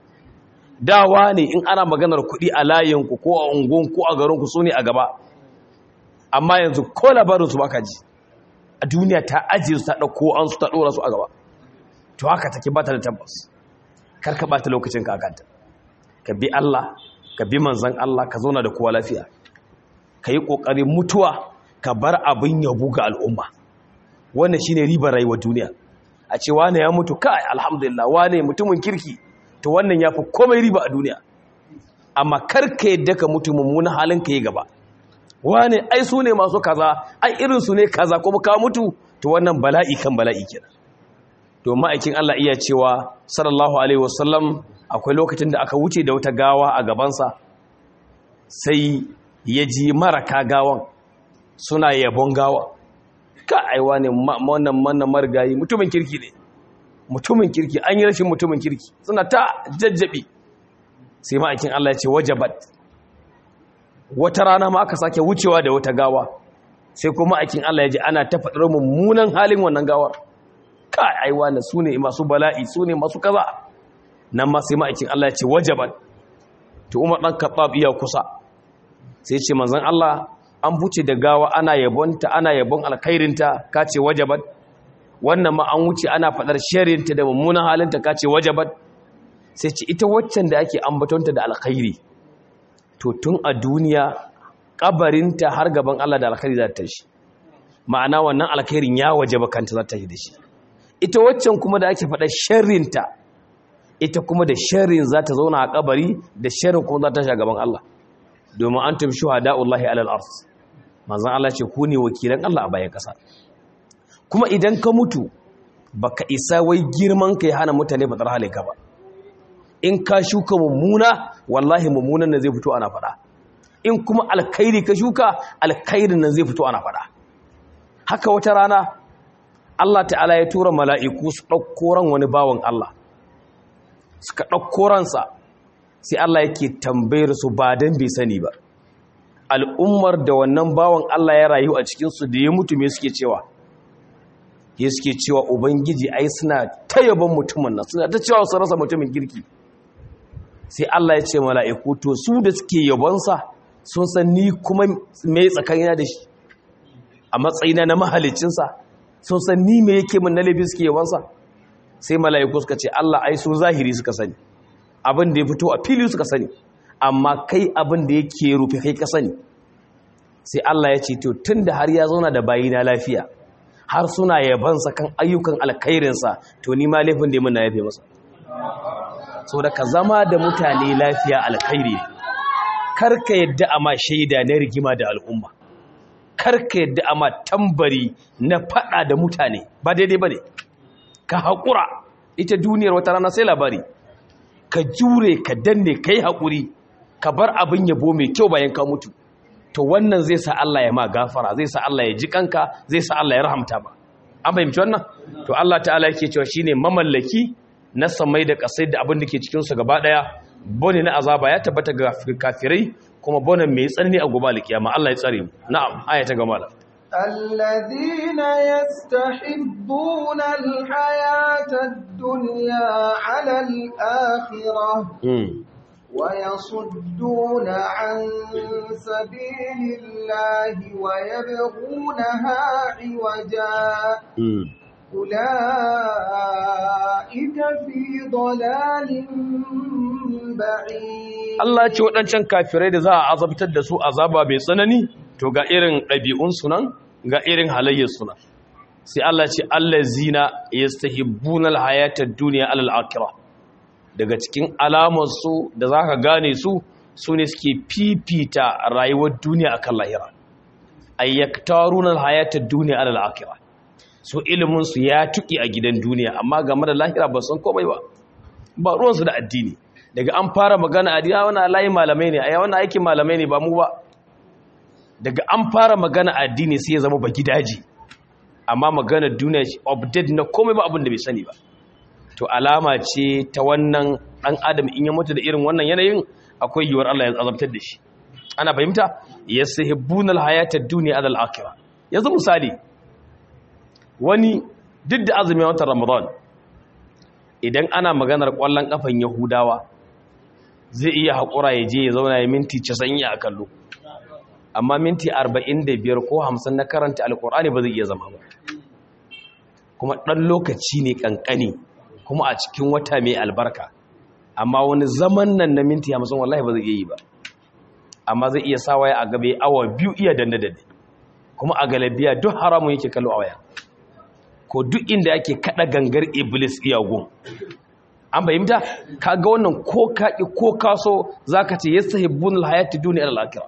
dawa ne in ana maganar kuɗi a layinku ko a ungon ko a garinku su ne a gaba amma yanzu ko labarinsu ba ka ji a duniya ta ajiye su ta ɗauko an su ta ɗora su a gaba to haka take ba ta da tabbas kar ka ɓata lokacin ka akanta ka bi Allah ka bi manzan Allah ka zauna da kowa lafiya ka yi ƙoƙarin mutuwa ka bar abin yabo ga al'umma wannan shine ribar rayuwar duniya a ce wane ya mutu kai alhamdulillah wane mutumin kirki to wannan ya fi komai riba a duniya amma karka yadda ka mutu mummunan halin ka yi gaba wane ai su ne masu kaza ai irinsu ne kaza kuma ka mutu to wannan bala'i kan bala'i kenan to ma'aikin Allah iya cewa sallallahu alaihi wasallam akwai lokacin da aka wuce da wata gawa a gabansa sai ya ji maraka gawan suna yabon gawa ka aiwa ne wannan wannan marigayi mutumin kirki ne mutumin kirki an yi rashin mutumin kirki suna ta jajjabi sai ma'aikin Allah ya ce wajabat wata rana ma aka sake wucewa da wata gawa sai kuma ma'aikin Allah ya ji ana ta faɗar mummunan halin wannan gawar ka aiwa ne su ne masu bala'i su ne masu kaza nan ma sai ma'aikin Allah ya ce wajabat to Umar dan Khattab iya kusa sai ce manzon Allah an buce da gawa ana yabonta ana yabon alkhairinta ka ce wajabat wannan ma an wuce ana fadar sharinta da mummunan halinta ka ce wajabat sai ce ita waccan da ake ambatonta da alkhairi to tun a duniya kabarinta har gaban Allah da alkhairi za ta shi ma'ana wannan alkhairin ya wajaba kanta za ta yi da shi ita waccan kuma da ake fadar sharinta ita kuma da sharin za ta zauna a kabari da sharin kuma za ta shi a gaban Allah domin an tum shuhada'ullahi alal ars manzon Allah ce ku ne wakilan Allah a bayan ƙasa kuma idan ka mutu baka isa wai girman ka ya hana mutane faɗar halinka ba in ka shuka mummuna wallahi mummunan nan zai fito ana faɗa in kuma alkhairi ka shuka alkhairin nan zai fito ana faɗa haka wata rana Allah ta'ala ya tura mala'iku su ɗauko ran wani bawan Allah suka ɗauko ransa sai Allah yake tambayar su ba dan bai sani ba al'ummar da wannan bawan Allah ya rayu a cikinsu da ya mutu me suke cewa ya suke cewa ubangiji ai suna ta yaban mutumin nan suna ta cewa su rasa mutumin kirki sai Allah ya ce mala'iku to su da suke yabonsa sun san ni kuma me tsakanina da shi a matsayina na mahalicinsa sun san ni me yake min na laifi suke yabonsa sai mala'iku suka ce Allah ai su zahiri suka sani abin da ya fito a fili suka sani amma kai abin da yake rufe kai ka sani sai Allah ya ce to tunda har ya zauna da bayina lafiya har suna yabansa kan ayyukan alkhairinsa to ni ma laifin da mun na yafe masa so da ka zama da mutane lafiya alkhairi karka yadda ama shaida na rigima da al'umma karka yadda ama tambari na fada da mutane ba daidai bane ka haƙura ita duniyar wata rana sai labari ka jure ka danne kai haƙuri ka bar abin yabo mai kyau bayan ka mutu to wannan zai sa Allah ya ma gafara zai sa Allah ya ji kanka zai sa Allah ya rahamta ba an fahimci wannan to Allah ta'ala yake cewa shine mamallaki na samai da kasai da abin da ke cikin su gaba daya bone na azaba ya tabbata ga kafirai kuma bonan mai tsanani a gobe alkiyama Allah ya tsare mu na'am aya ta gama الذين يستحبون الحياة الدنيا على الآخرة ويصدون عن سبيل الله ويبغونها عوجا أولئك في ضلال بعيد Allah ce waɗancan kafirai da za a azabtar da su azaba mai tsanani to ga irin ɗabi'un sunan ga irin halayyar sunan sai Allah ce Allah zina ya stahibbuna alhayatar duniya alal akira daga cikin alamarsu da za ka gane su su ne suke fifita rayuwar duniya a kan lahira ayyaktaruna alhayatar duniya alal akira su iliminsu ya tuki a gidan duniya amma game da lahira ba san komai ba ba ruwansu da addini daga an fara magana addini wani layi malamai ne a yawan aikin malamai ne ba mu ba daga an fara magana addini sai ya zama ba gidaji amma magana duniya update na komai ba abin da bai sani ba to alama ce ta wannan dan adam in ya mutu da irin wannan yanayin akwai yiwuwar Allah ya azabtar da shi ana fahimta yashibbuna alhayata ad-dunya ala al-akhirah yanzu misali wani duk da azumin watan Ramadan idan ana maganar kwallon kafan Yahudawa zai iya haƙura ya je ya zauna ya minti 90 a kallo amma minti 45 ko 50 na karanta alkur'ani ba zai iya zama ba kuma ɗan lokaci ne ƙanƙani kuma a cikin wata mai albarka amma wani zaman nan na minti hamsin wallahi ba zai iya yi ba amma zai iya sa waya a gabe awa biyu iya danne danne kuma a galabiya duk haramun yake kallo a waya ko duk inda ake kada gangar iblis iyagun an fahimta ka ga wannan ko kaƙi ko kaso zaka ce yastahibbun alhayati dunya al-akhirah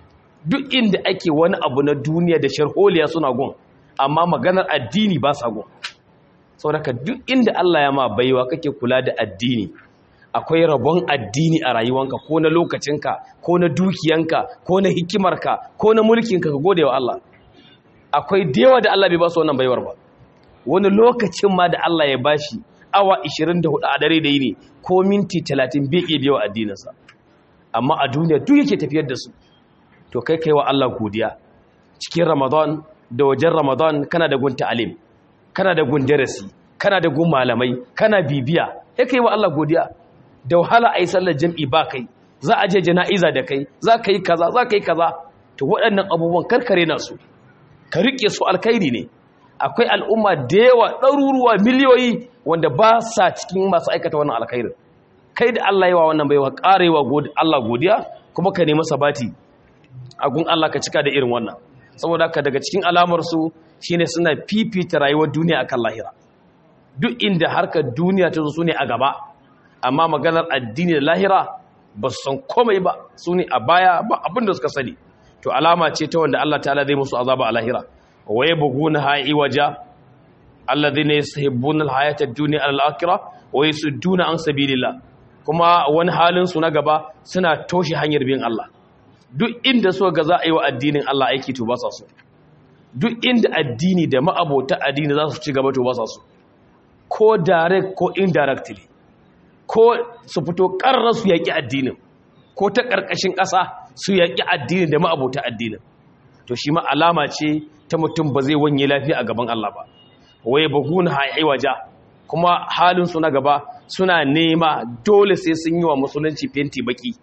duk inda ake wani abu na duniya da sharholiya suna gun amma maganar addini ba sa gun saboda duk inda Allah ya ma baiwa kake kula da addini akwai rabon addini a rayuwanka ko na lokacinka ko na dukiyanka ko na hikimarka ko na mulkinka ka gode wa Allah akwai dewa da Allah bai ba su wannan baiwar ba wani lokacin ma da Allah ya bashi awa 24 a dare da yini ko minti 30 bai iya biyo addininsa amma a duniya duk yake tafiyar da su to kai kai wa Allah godiya cikin Ramadan da wajen Ramadan kana da gun ta'alim kana da gun darasi kana da gun malamai kana bibiya sai kai wa Allah godiya da wahala ai sallar jam'i ba kai za a je jana'iza da kai za ka yi kaza za ka yi kaza to waɗannan abubuwan karkare na su ka rike su alkhairi ne akwai al'umma da yawa ɗaruruwa miliyoyi wanda ba sa cikin masu aikata wannan alkhairin kai da Allah yawa wannan baiwa ƙarewa Allah godiya kuma ka nemi sabati a gun Allah ka cika da irin wannan saboda haka daga cikin alamarsu shine suna fifita rayuwar duniya akan lahira duk inda harkar duniya ta zo su ne a gaba amma maganar addini da lahira ba su san komai ba su ne a baya ba abin da suka sani to alama ce ta wanda Allah ta'ala zai musu azaba a lahira wa yabghuna ha'i waja alladhina yuhibbuna al-hayata ad-dunya al-akhirah wa yasudduna an sabilillah kuma wani halin su na gaba suna toshe hanyar bin Allah duk inda so ga za a yi wa addinin Allah aiki to ba sa so duk inda addini da ma'abota addini za su ci gaba to ba sa so ko direct ko indirectly ko su fito ƙarar su yaƙi addinin ko ta ƙarƙashin ƙasa su yaƙi addinin da ma'abota addinin to shi ma alama ce ta mutum ba zai wanye lafiya a gaban Allah ba waye baguna ha'i waja kuma halin su na gaba suna nema dole sai sun yi wa musulunci fenti baki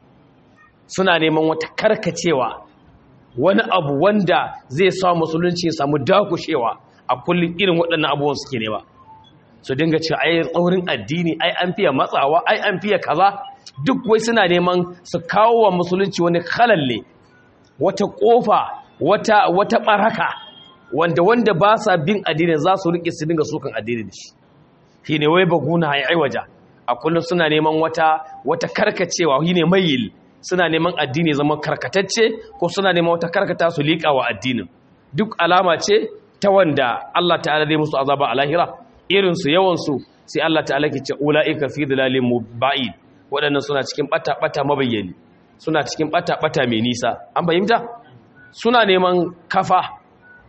suna neman wata karkacewa wani abu wanda zai sa musulunci ya samu dakushewa a kullum irin waɗannan abubuwan suke nema su dinga ce ai tsaurin addini ai an fiye matsawa ai an fiye kaza duk wai suna neman su kawo wa musulunci wani khalalle wata kofa wata wata baraka wanda wanda ba sa bin addini za su rike su dinga sukan addini da shi shine wai baguna ai aiwaja a kullum suna neman wata wata karkacewa shine mayil suna neman addini zama karkatacce ko suna neman wata karkata su liƙa wa addinin duk alama ce ta wanda Allah ta'ala zai musu azaba a lahira irinsu yawansu sai Allah ta'ala ke ce ula'ika fi dalalin muba'id waɗannan suna cikin bata-bata mabayyani suna cikin bata-bata mai nisa an fahimta suna neman kafa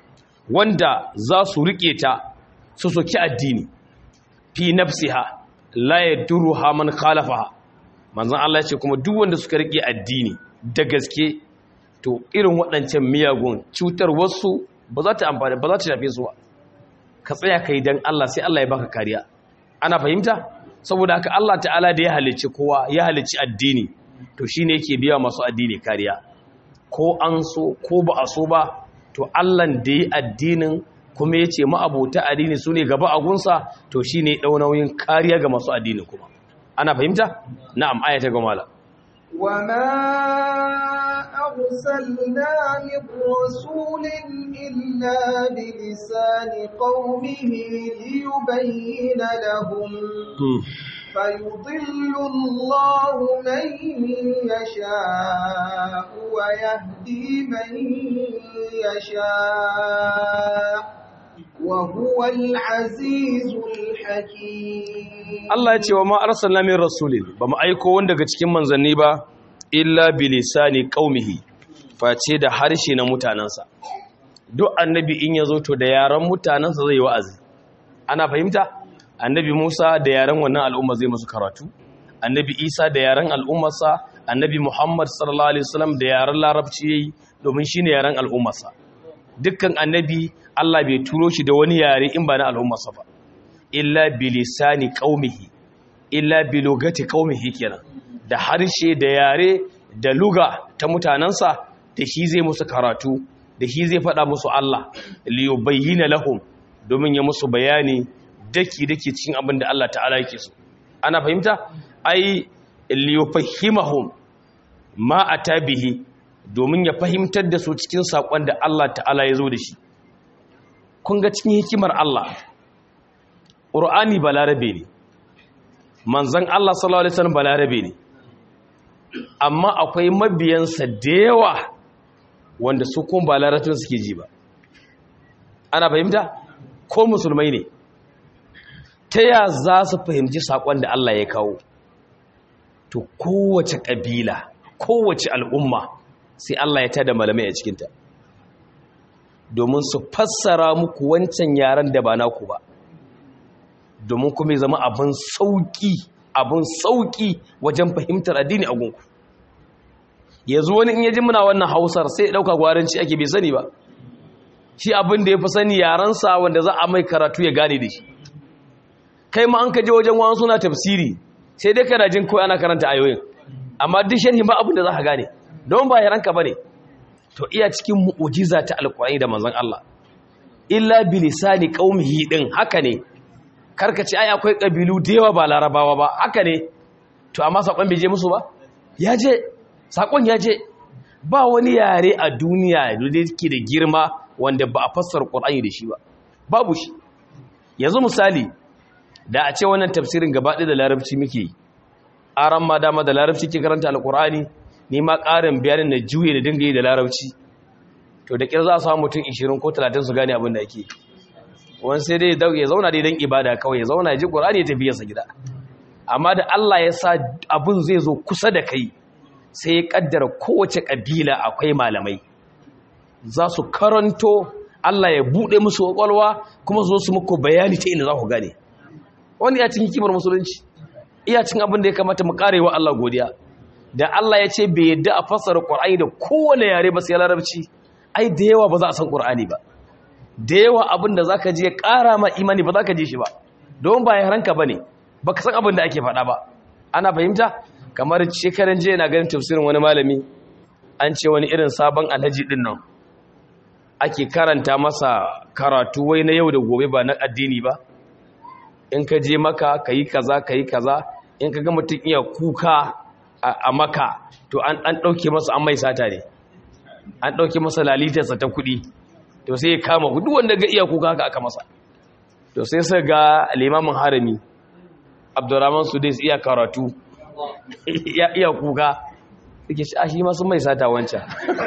wanda za su riƙe ta su soki addini fi nafsiha la yadurruha man khalafaha manzon Allah ya ce kuma duk wanda suka riƙe addini da gaske to irin waɗancan miyagun cutar wasu ba za ta amfani ba za ta shafe su ba ka tsaya ka yi don Allah sai Allah ya baka kariya ana fahimta saboda haka Allah ta'ala da ya halicci kowa ya halicci addini to shine yake biya masu addini kariya ko an so ko ba a so ba to Allah da ya addinin kuma ya ce ma'abota addini su ne gaba a gunsa to shine ɗau nauyin kariya ga masu addini kuma ana fahimta na'am ayata ga mala وما أرسلنا من رسول إلا بلسان قومه ليبين لهم فيضل الله من يشاء ويهدي من يشاء وهو العزيز الحكيم Allah ya ce wa ma arsalna min rasulin ba mu aiko wanda daga cikin manzanni ba illa bilisani qaumihi face da harshe na mutanansa duk annabi in yazo to da yaran mutanansa zai wa'azi ana fahimta annabi Musa da yaran wannan al'umma zai musu karatu annabi Isa da yaran al'ummarsa annabi Muhammad sallallahu alaihi wasallam da yaran larabci yayi domin shine yaran al'ummarsa dukkan annabi Allah bai turo shi da wani yare in ba na al'ummarsa ba illa bilisani qaumihi illa bilugati qaumihi kenan da harshe da yare da luga ta mutanansa da shi zai musu karatu da shi zai faɗa musu Allah li yubayyana lahum domin ya musu bayani daki dake cikin abin da Allah ta'ala yake so ana fahimta ai liyufahimahum ma atabihi domin ya fahimtar da su cikin sakon da Allah ta'ala ya zo da shi kun ga cikin hikimar Allah Qur'ani balarabe ne manzon Allah sallallahu alaihi wasallam balarabe ne amma akwai mabiyansa da yawa wanda su kuma ba larabcin suke ji ba ana fahimta ko musulmai ne ta ya za su fahimci saƙon da Allah ya kawo to kowace ƙabila kowace al'umma sai Allah ya tada malamai a cikinta domin su fassara muku wancan yaren da ba naku ba domin kuma zama abin sauƙi abin sauƙi wajen fahimtar addini a gunku yanzu wani in yaji muna wannan hausar sai ya ɗauka gwaranci ake bai sani ba shi abin da ya fi sani yarensa wanda za a mai karatu ya gane da shi kai ma an ka je wajen wani suna tafsiri sai dai kana jin kawai ana karanta ayoyin amma duk sharhi ba abin da za ka gane don ba yaranka ba ne to iya cikin mu'ujiza ta alƙur'ani da manzon Allah illa bilisani qaumihi din haka ne karkace ai akwai kabilu da yawa ba larabawa ba haka ne to amma sakon bai je musu ba ya je sakon ya je ba wani yare a duniya da yake da girma wanda ba a fassara qur'ani da shi ba babu shi yanzu misali da a ce wannan tafsirin gaba ɗaya da larabci muke aran ma dama da larabci ke karanta alqur'ani ni ma ƙarin bayanin na juye da dinga yi da larabci to da kira za a samu mutum 20 ko 30 su gane abin da ake wani sai dai ya zauna dai don ibada kawai ya zauna ya ji ƙorani ya tafi yasa gida amma da Allah ya sa abin zai zo kusa da kai sai ya kaddara kowace ƙabila akwai malamai za su karanto Allah ya buɗe musu ƙwaƙwalwa kuma zo su muku bayani ta ina za ku gane wani ya cin hikimar musulunci iya cin abin da ya kamata mu karewa Allah godiya da Allah ya ce bai yadda a fassara Qur'ani da kowane yare ba sai larabci ai da yawa ba za a san Qur'ani ba da yawa abin da zaka ji ya ƙara ma imani ba zaka ji shi ba don ba yaranka bane baka san abin da ake faɗa ba ana fahimta kamar shekaran jiya na ganin tafsirin wani malami an ce wani irin sabon alhaji din nan ake karanta masa karatu wai na yau da gobe ba na addini ba in ka je maka kayi kaza kayi kaza in ka ga mutum iya kuka a maka to an ɗauke masa an mai sata ne an ɗauke masa lalitarsa ta kuɗi to sai ya kama duk wanda ga iya kuka haka aka masa to sai sai ga limamin harami abdurrahman sudais iya karatu ya iya kuka suke shi a shi ma sun mai sata wancan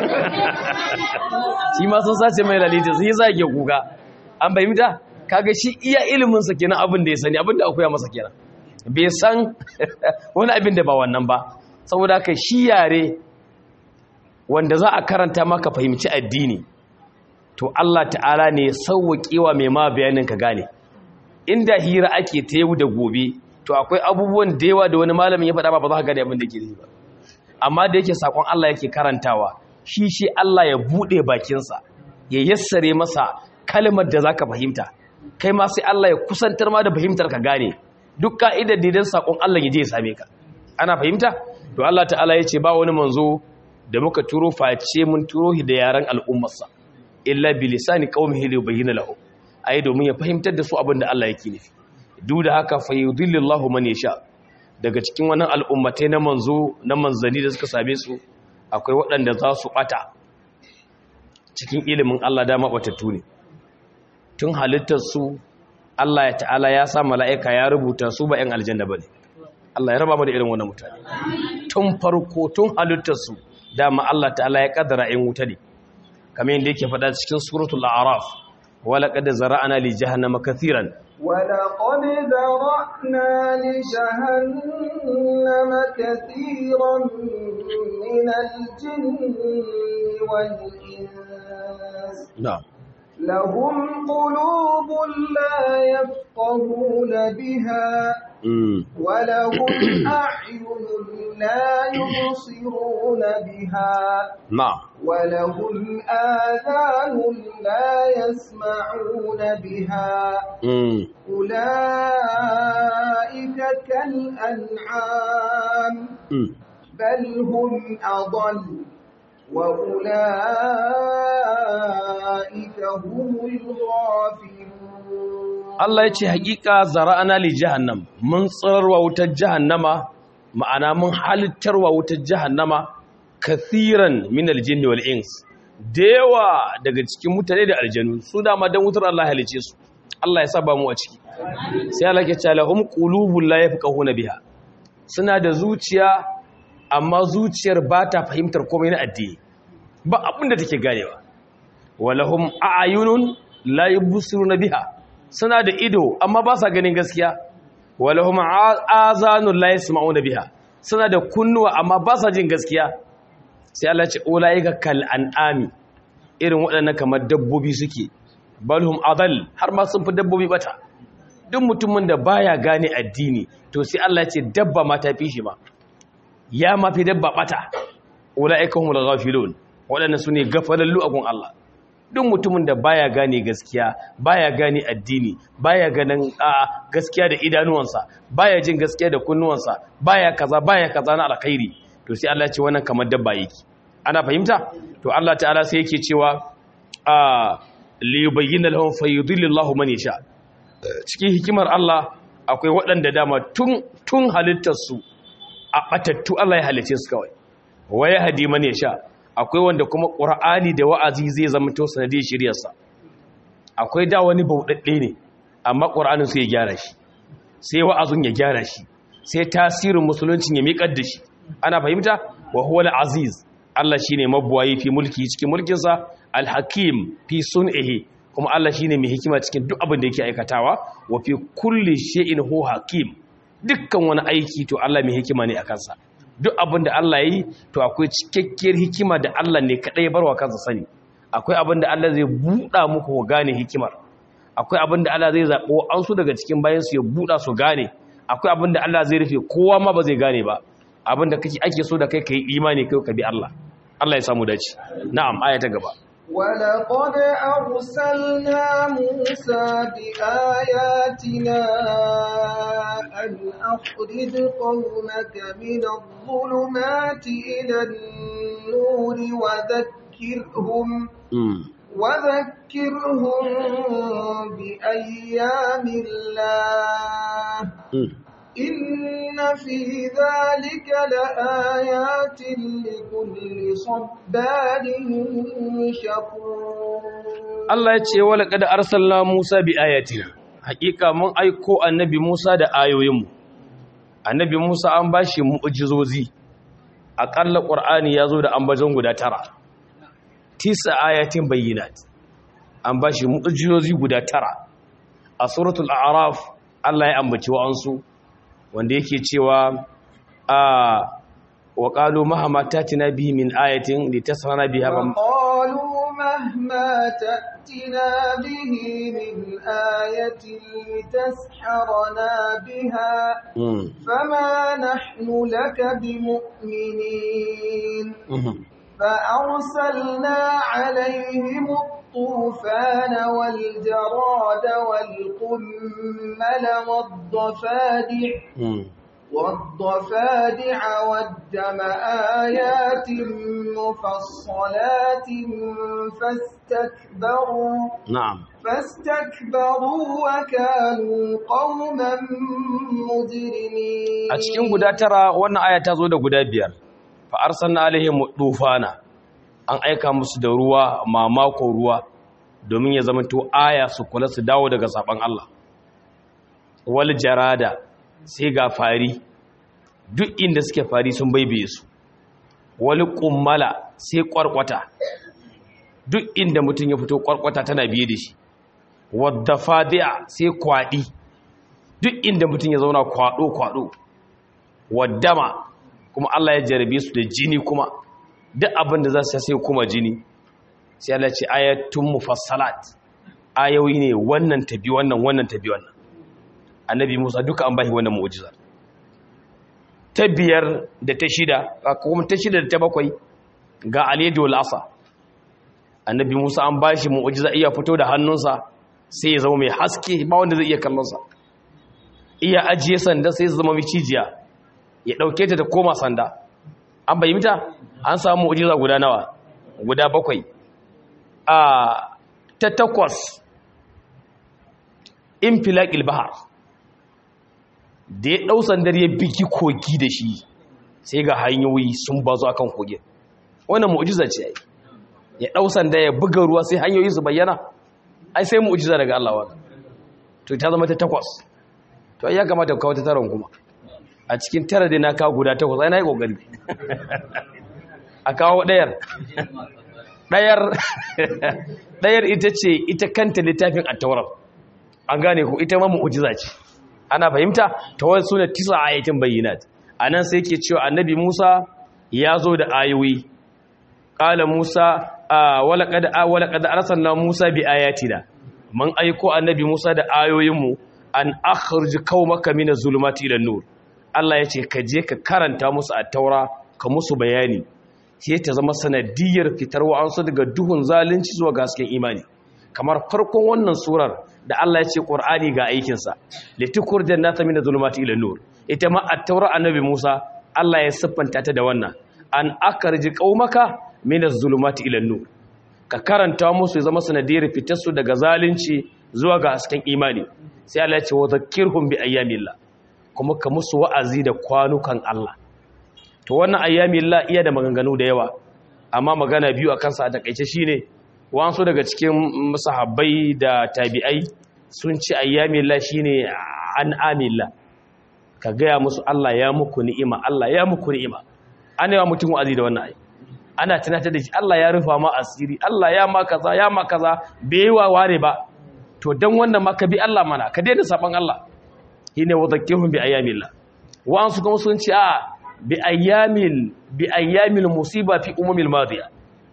shi ma sun sace mai lalita sai ya sake kuka an bai mita kaga shi iya iliminsa kenan abin da ya sani abin da akwai masa kenan bai san wani abin da ba wannan ba saboda haka shi yare wanda za a karanta maka fahimci addini to Allah ta'ala ne sauwaƙewa mai ma bayanin ka gane inda hira ake ta yau da gobe to akwai abubuwan da yawa da wani malamin ya faɗa ba ba za ka gane abin da ke ba amma da yake sakon Allah yake karantawa shi shi Allah ya buɗe bakinsa ya yassare masa kalmar da zaka fahimta kai ma sai Allah ya kusantar ma da fahimtar ka gane duk ka'idar didan sakon Allah ya je ya same ka ana fahimta to Allah ta'ala ya ce ba wani manzo da muka turo face mun turo shi da yaran al'ummarsa illa bi lisani qaumihi li yubayyana lahu ai domin ya fahimtar da su abin da Allah yake nufi duk da haka fa yudillillahu man yasha daga cikin wannan al'ummatai na manzo na manzani da suka same su akwai waɗanda za su bata cikin ilimin Allah dama batattu ne tun halittar su Allah ya ta'ala ya sa mala'ika ya rubuta su ba 'yan aljanna bane Allah ya raba mu da irin wannan mutane tun farko tun halittar su dama Allah ta'ala ya kaddara 'yan wuta ne kamar yadda yake faɗa cikin suratul a'raf wala qad zara'na li jahannama kathiran ولقد ذرأنا لجهنم كثيرا من الجن والإنس na'am لهم قلوب لا يفقهون بها mm. ولهم أعين لا يبصرون بها na'am ولهم آذان لا يسمعون بها mm. أولئك كالأنعام mm. بل هم أضل وأولئك هم الغافلون Allah ya ce haƙiƙa zara'ana li jahannam mun tsararwa wutar jahannama ma'ana mun halittarwa wutar jahannama kathiran min aljinni wal ins da yawa daga cikin mutane da aljanu su dama dan wutar Allah halice su Allah ya saba mu a ciki sai Allah ke cewa lahum qulubul la yafqahuna biha suna da zuciya amma zuciyar ba ta fahimtar komai na addini ba abin da take ganewa walahum a'yunun la yubsiruna biha suna da ido amma ba sa ganin gaskiya walahum azanun la yasma'una biha suna da kunnuwa amma ba sa jin gaskiya sai Allah ce ulaika kal an'ami irin waɗannan kamar dabbobi suke balhum adal har ma sun fi dabbobi bata duk mutumin da baya gane addini to sai Allah ce dabba ma ta fi shi ma ya ma fi dabba bata ulaika humul ghafilun waɗannan sune gafalallu a gun Allah duk mutumin da baya gane gaskiya baya gane addini baya ganin a gaskiya da idanuwansa baya jin gaskiya da kunnuwansa baya kaza baya kaza na alkhairi to sai Allah ya ce wannan kamar dabba yake ana fahimta to Allah ta'ala sai yake cewa a li yubayyana lahum fayudillillahu man yasha cikin hikimar Allah akwai waɗanda dama tun tun halittar su a batattu Allah ya halice su kawai waya hadi man yasha akwai wanda kuma ƙura'ani da wa'azi zai zama to sanadiyar shiryarsa akwai da wani bauɗaɗɗe ne amma ƙura'anin su ya gyara shi sai wa'azin ya gyara shi sai tasirin musuluncin ya miƙar da shi ana fahimta wa huwa aziz Allah shine mabuwayi fi mulki cikin mulkinsa alhakim fi sun'ihi kuma Allah shine mai hikima cikin duk abin da yake aikatawa wa fi kulli shay'in hu hakim dukkan wani aiki to Allah mai hikima ne a kansa duk abin da Allah ya yi to akwai cikakkiyar hikima da Allah ne kaɗai barwa kansa sani akwai abin da Allah zai buɗa muku ku gane hikimar akwai abin da Allah zai zaɓo an su daga cikin bayansu ya buɗa su gane akwai abin da Allah zai rufe kowa ma ba zai gane ba abin da kake ake so da kai ka yi imani kai ka bi Allah Allah ya samu dace na'am aya ta gaba ولقد أرسلنا موسى بآياتنا أن أخرج قومك من الظلمات إلى النور وذكرهم وذكرهم بأيام الله إن في ذلك لآيات لكل صبار شكور Allah ya ce wala kada arsalna Musa bi ayatina hakika mun aiko annabi Musa da ayoyinmu annabi Musa an bashi mu'jizozi akalla Qur'ani yazo da ambaton guda tara tisa ayatin bayyinat an bashi mu'jizozi guda tara a suratul a'raf Allah ya ambaci wa'ansu wanda yake cewa a wa qalu mahama tatina bihi min ayatin litasrana biha وقالوا مهما تأتنا به من آية لتسحرنا بها فما نحن لك بمؤمنين فأرسلنا عليهم الطوفان والجراد والقمل والضفادع والضفادع والدم آيات مفصلات فاستكبروا na'am فاستكبروا وكانوا قوما مجرمين a cikin guda tara wannan aya ta zo da guda biyar fa arsalna alaihim dufana an aika musu da ruwa mamako ruwa domin ya zama to aya su kula su dawo daga saban Allah wal jarada sai ga fari duk inda suke fari sun baibaye su wal kummala sai kwarkwata duk inda mutum ya fito kwarkwata tana biye da shi wadda fadi'a sai kwadi duk inda mutum ya zauna kwado kwado waddama kuma Allah ya jarabe su da jini kuma duk abin da za su sai kuma jini sai Allah ce ayatun mufassalat ayoyi ne wannan tabi wannan wannan tabi wannan annabi Musa duka an bashi wannan mu'jiza ta biyar da ta shida kuma ta shida da ta bakwai ga aliyadi wal asa annabi Musa an bashi mu'jiza iya fito da hannunsa sai ya zama mai haske ba wanda zai iya kallon sa iya ajiye sanda sai ya zama micijiya ya ɗauke ta ta koma sanda an bayyanta an samu mu'jiza guda nawa guda bakwai a ta takwas infilaqil bahar da ya dau sandar ya bigi kogi da shi sai ga hanyoyi sun bazo akan kogin wannan mu'jiza ce ai ya dau sanda ya buga ruwa sai hanyoyi su bayyana ai sai mu'jiza daga Allah wannan to ta zama ta takwas to ya kamata ka kawo ta taron kuma a cikin tara da na kawo guda takwas ai na yi kokari a kawo ɗayar ɗayar ɗayar ita ce ita kanta littafin attaurar an gane ku ita ma mu'ujiza ce ana fahimta ta wani suna tisa ayatin bayyinat a nan sai ke cewa annabi musa ya zo da ayoyi ƙala musa wala kada arsalna musa bi ayatina man aiko annabi musa da ayoyinmu an akhrij qaumaka min az-zulumati ila nur Allah ya ce ka je ka karanta musu at-taura ka musu bayani sai ta zama sanadiyar fitar wa'ansu daga duhun zalunci zuwa gasken imani kamar farkon wannan surar da Allah ya ce Qur'ani ga aikinsa litukur jannata min zulumati ila nur ita ma at-taura annabi Musa Allah ya siffanta ta da wannan an akarji qaumaka min zulumati ila nur ka karanta musu ya zama sanadiyar fitar su daga zalunci zuwa ga hasken imani sai Allah ya ce wa zakkirhum bi ayyamillah kuma ka musu wa'azi da kwanukan Allah to wannan ayyamillah iya da maganganu da yawa amma magana biyu a kansa a takaice shine wasu daga cikin sahabbai da tabi'ai sun ci ayyamillah shine an amillah ka gaya musu Allah ya muku ni'ima Allah ya muku ni'ima ana yawa mutum wa'azi da wannan ayi ana tunatar da shi Allah ya rufa ma asiri Allah ya ma kaza ya ma kaza bai wa ware ba to dan wannan ma ka bi Allah mana ka daina saban Allah shine wa zakkihum bi ayyamillah wa'ansu kuma sun ci a bi ayyamil bi ayyamil musiba fi umumil madiya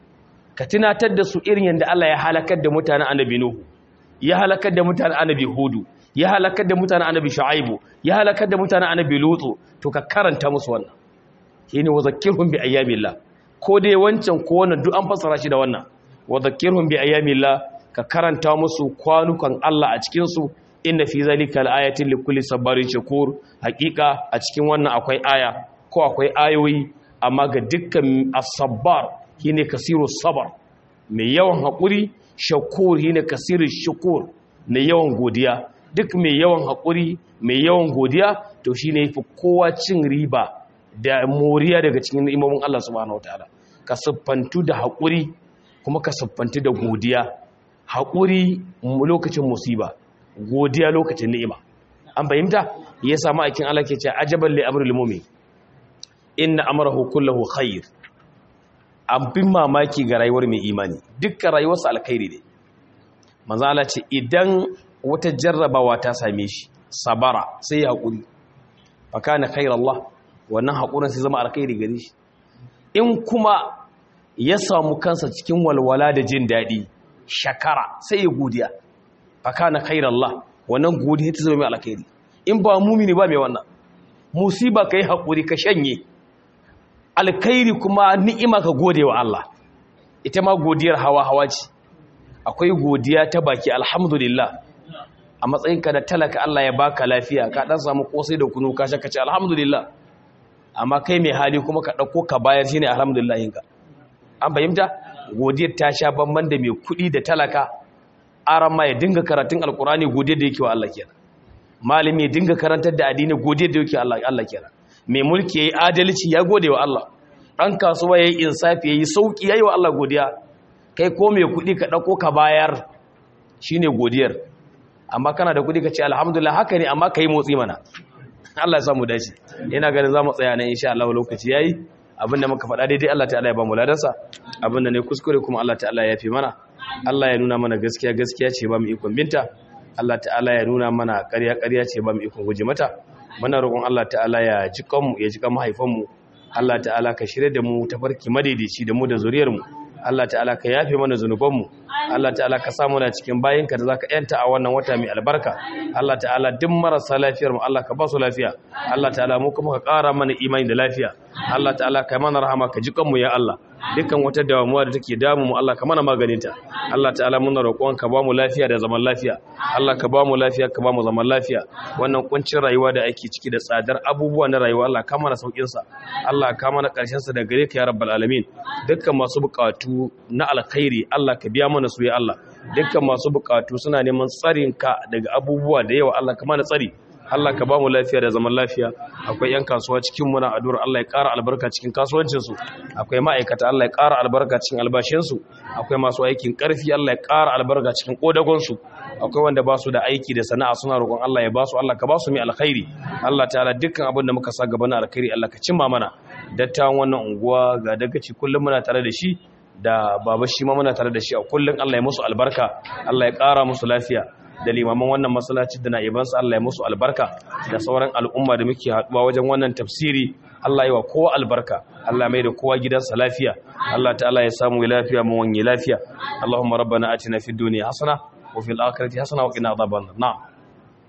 ka tunatar da su irin yanda Allah ya halakar da mutanen annabi nuhu ya halakar da mutanen annabi hudu ya halakar da mutanen annabi shu'aibu ya halakar da mutanen annabi lutu to ka karanta musu wannan shine wa zakkirhum bi ayyamillah ko dai wancan ko wannan duk an fassara shi da wannan wa zakkirhum bi ayyamillah ka karanta musu kwanukan Allah a cikin su inna fi zalika al-ayatin likulli sabarin shakur hakika a cikin wannan akwai aya ko akwai ayoyi amma ga dukkan as-sabbar shine kasiru sabar mai yawan hakuri shakur shine kasiru shukur mai yawan godiya duk mai yawan hakuri mai yawan godiya to shine yafi kowa cin riba da moriya daga cikin imomin Allah subhanahu wataala ka siffantu da hakuri kuma ka siffantu da godiya hakuri lokacin musiba godiya lokacin ni'ima an fahimta ya samu aikin Allah ke cewa ajaban li amril mu'min inna amrahu kulluhu khair abin mamaki ga rayuwar mai imani dukkan rayuwarsa alkhairi ne manzo Allah ce idan wata jarrabawa ta same shi sabara sai ya hakuri fa kana khairallah wannan hakurin sai zama alkhairi gare shi in kuma ya samu kansa cikin walwala da jin dadi shakara sai ya godiya fakana khairallah wannan godiya ta zama mai alkhairi in ba mumini ba mai wannan musiba kai hakuri ka shanye alkhairi kuma ni'ima ka gode wa Allah ita ma godiyar hawa hawa ce akwai godiya ta baki alhamdulillah a matsayinka da talaka Allah ya baka lafiya ka dan samu kosai da kunu ka shaka ce alhamdulillah amma kai mai hali kuma ka dauko ka bayar shine alhamdulillah yinka an fahimta godiyar ta sha bamban da mai kuɗi da talaka aran ma ya dinga karatun alkurani godiya da yake wa Allah kenan malami ya dinga karantar da addini godiya da yake Allah Allah kenan mai mulki yayi adalci ya gode wa Allah dan kasuwa yayi insafi yayi sauki yayi wa Allah godiya kai ko mai kudi ka dauko ka bayar shine godiyar amma kana da kudi ka ce alhamdulillah haka ne amma kai motsi mana Allah ya samu dace ina ganin zamu tsaya nan insha Allah lokaci yayi abinda muka faɗa daidai Allah ta'ala ya ba mu ladansa abinda ne kuskure kuma Allah ta'ala ya fi mana Allah ya nuna mana gaskiya gaskiya ce ba mu ikon binta Allah ta'ala ya nuna mana ƙarya ƙarya ce ba mu ikon guje mata muna roƙon Allah ta'ala ya ji kanmu ya ji kan mahaifanmu Allah ta'ala ka shirye da mu tafarki madaidaici da mu da zuriyar mu Allah ta'ala ka yafe mana zunubanmu Allah ta'ala ka samu na cikin bayinka da zaka yanta a wannan wata mai albarka Allah ta'ala duk marasa lafiyar mu Allah ka ba su lafiya Allah ta'ala mu kuma ka ƙara mana imani da lafiya Allah ta'ala ka mana rahama ka ji kanmu ya Allah dukkan wata damuwa da take damu mu Allah ka mana maganinta Allah ta'ala muna roƙon ka ba mu lafiya da zaman lafiya Allah ka ba mu lafiya ka ba mu zaman lafiya wannan kuncin rayuwa da ake ciki da tsadar abubuwa na rayuwa Allah ka mana saukin sa Allah ka mana karshen sa da gare ka ya rabbal alamin dukkan masu buƙatu na alkhairi Allah ka biya mana su ya Allah dukkan masu bukatu suna neman tsarin ka daga abubuwa da yawa Allah kama na tsari Allah ka ba mu lafiya da zaman lafiya akwai yan kasuwa cikin muna addu'ar Allah ya ƙara albarka cikin kasuwancin su akwai ma'aikata Allah ya ƙara albarka cikin albashin su akwai masu aikin ƙarfi Allah ya ƙara albarka cikin kodagon su akwai wanda ba su da aiki da sana'a suna roƙon Allah ya ba su Allah ka ba su mai alkhairi Allah ta'ala dukkan abin da muka sa gaba na alkhairi Allah ka cimma mana dattawan wannan unguwa ga dagaci kullum muna tare da shi da baba shi ma muna tare da shi a kullum Allah ya musu albarka Allah ya ƙara musu lafiya da limaman wannan masallaci da na'ibansa Allah ya musu albarka da sauran al'umma da muke haɗuwa wajen wannan tafsiri Allah ya wa kowa albarka Allah mai da kowa gidansa lafiya Allah ta'ala ya samu lafiya mu wanye lafiya Allahumma rabbana atina fid dunya hasana wa fil akhirati hasana wa qina adhaban nar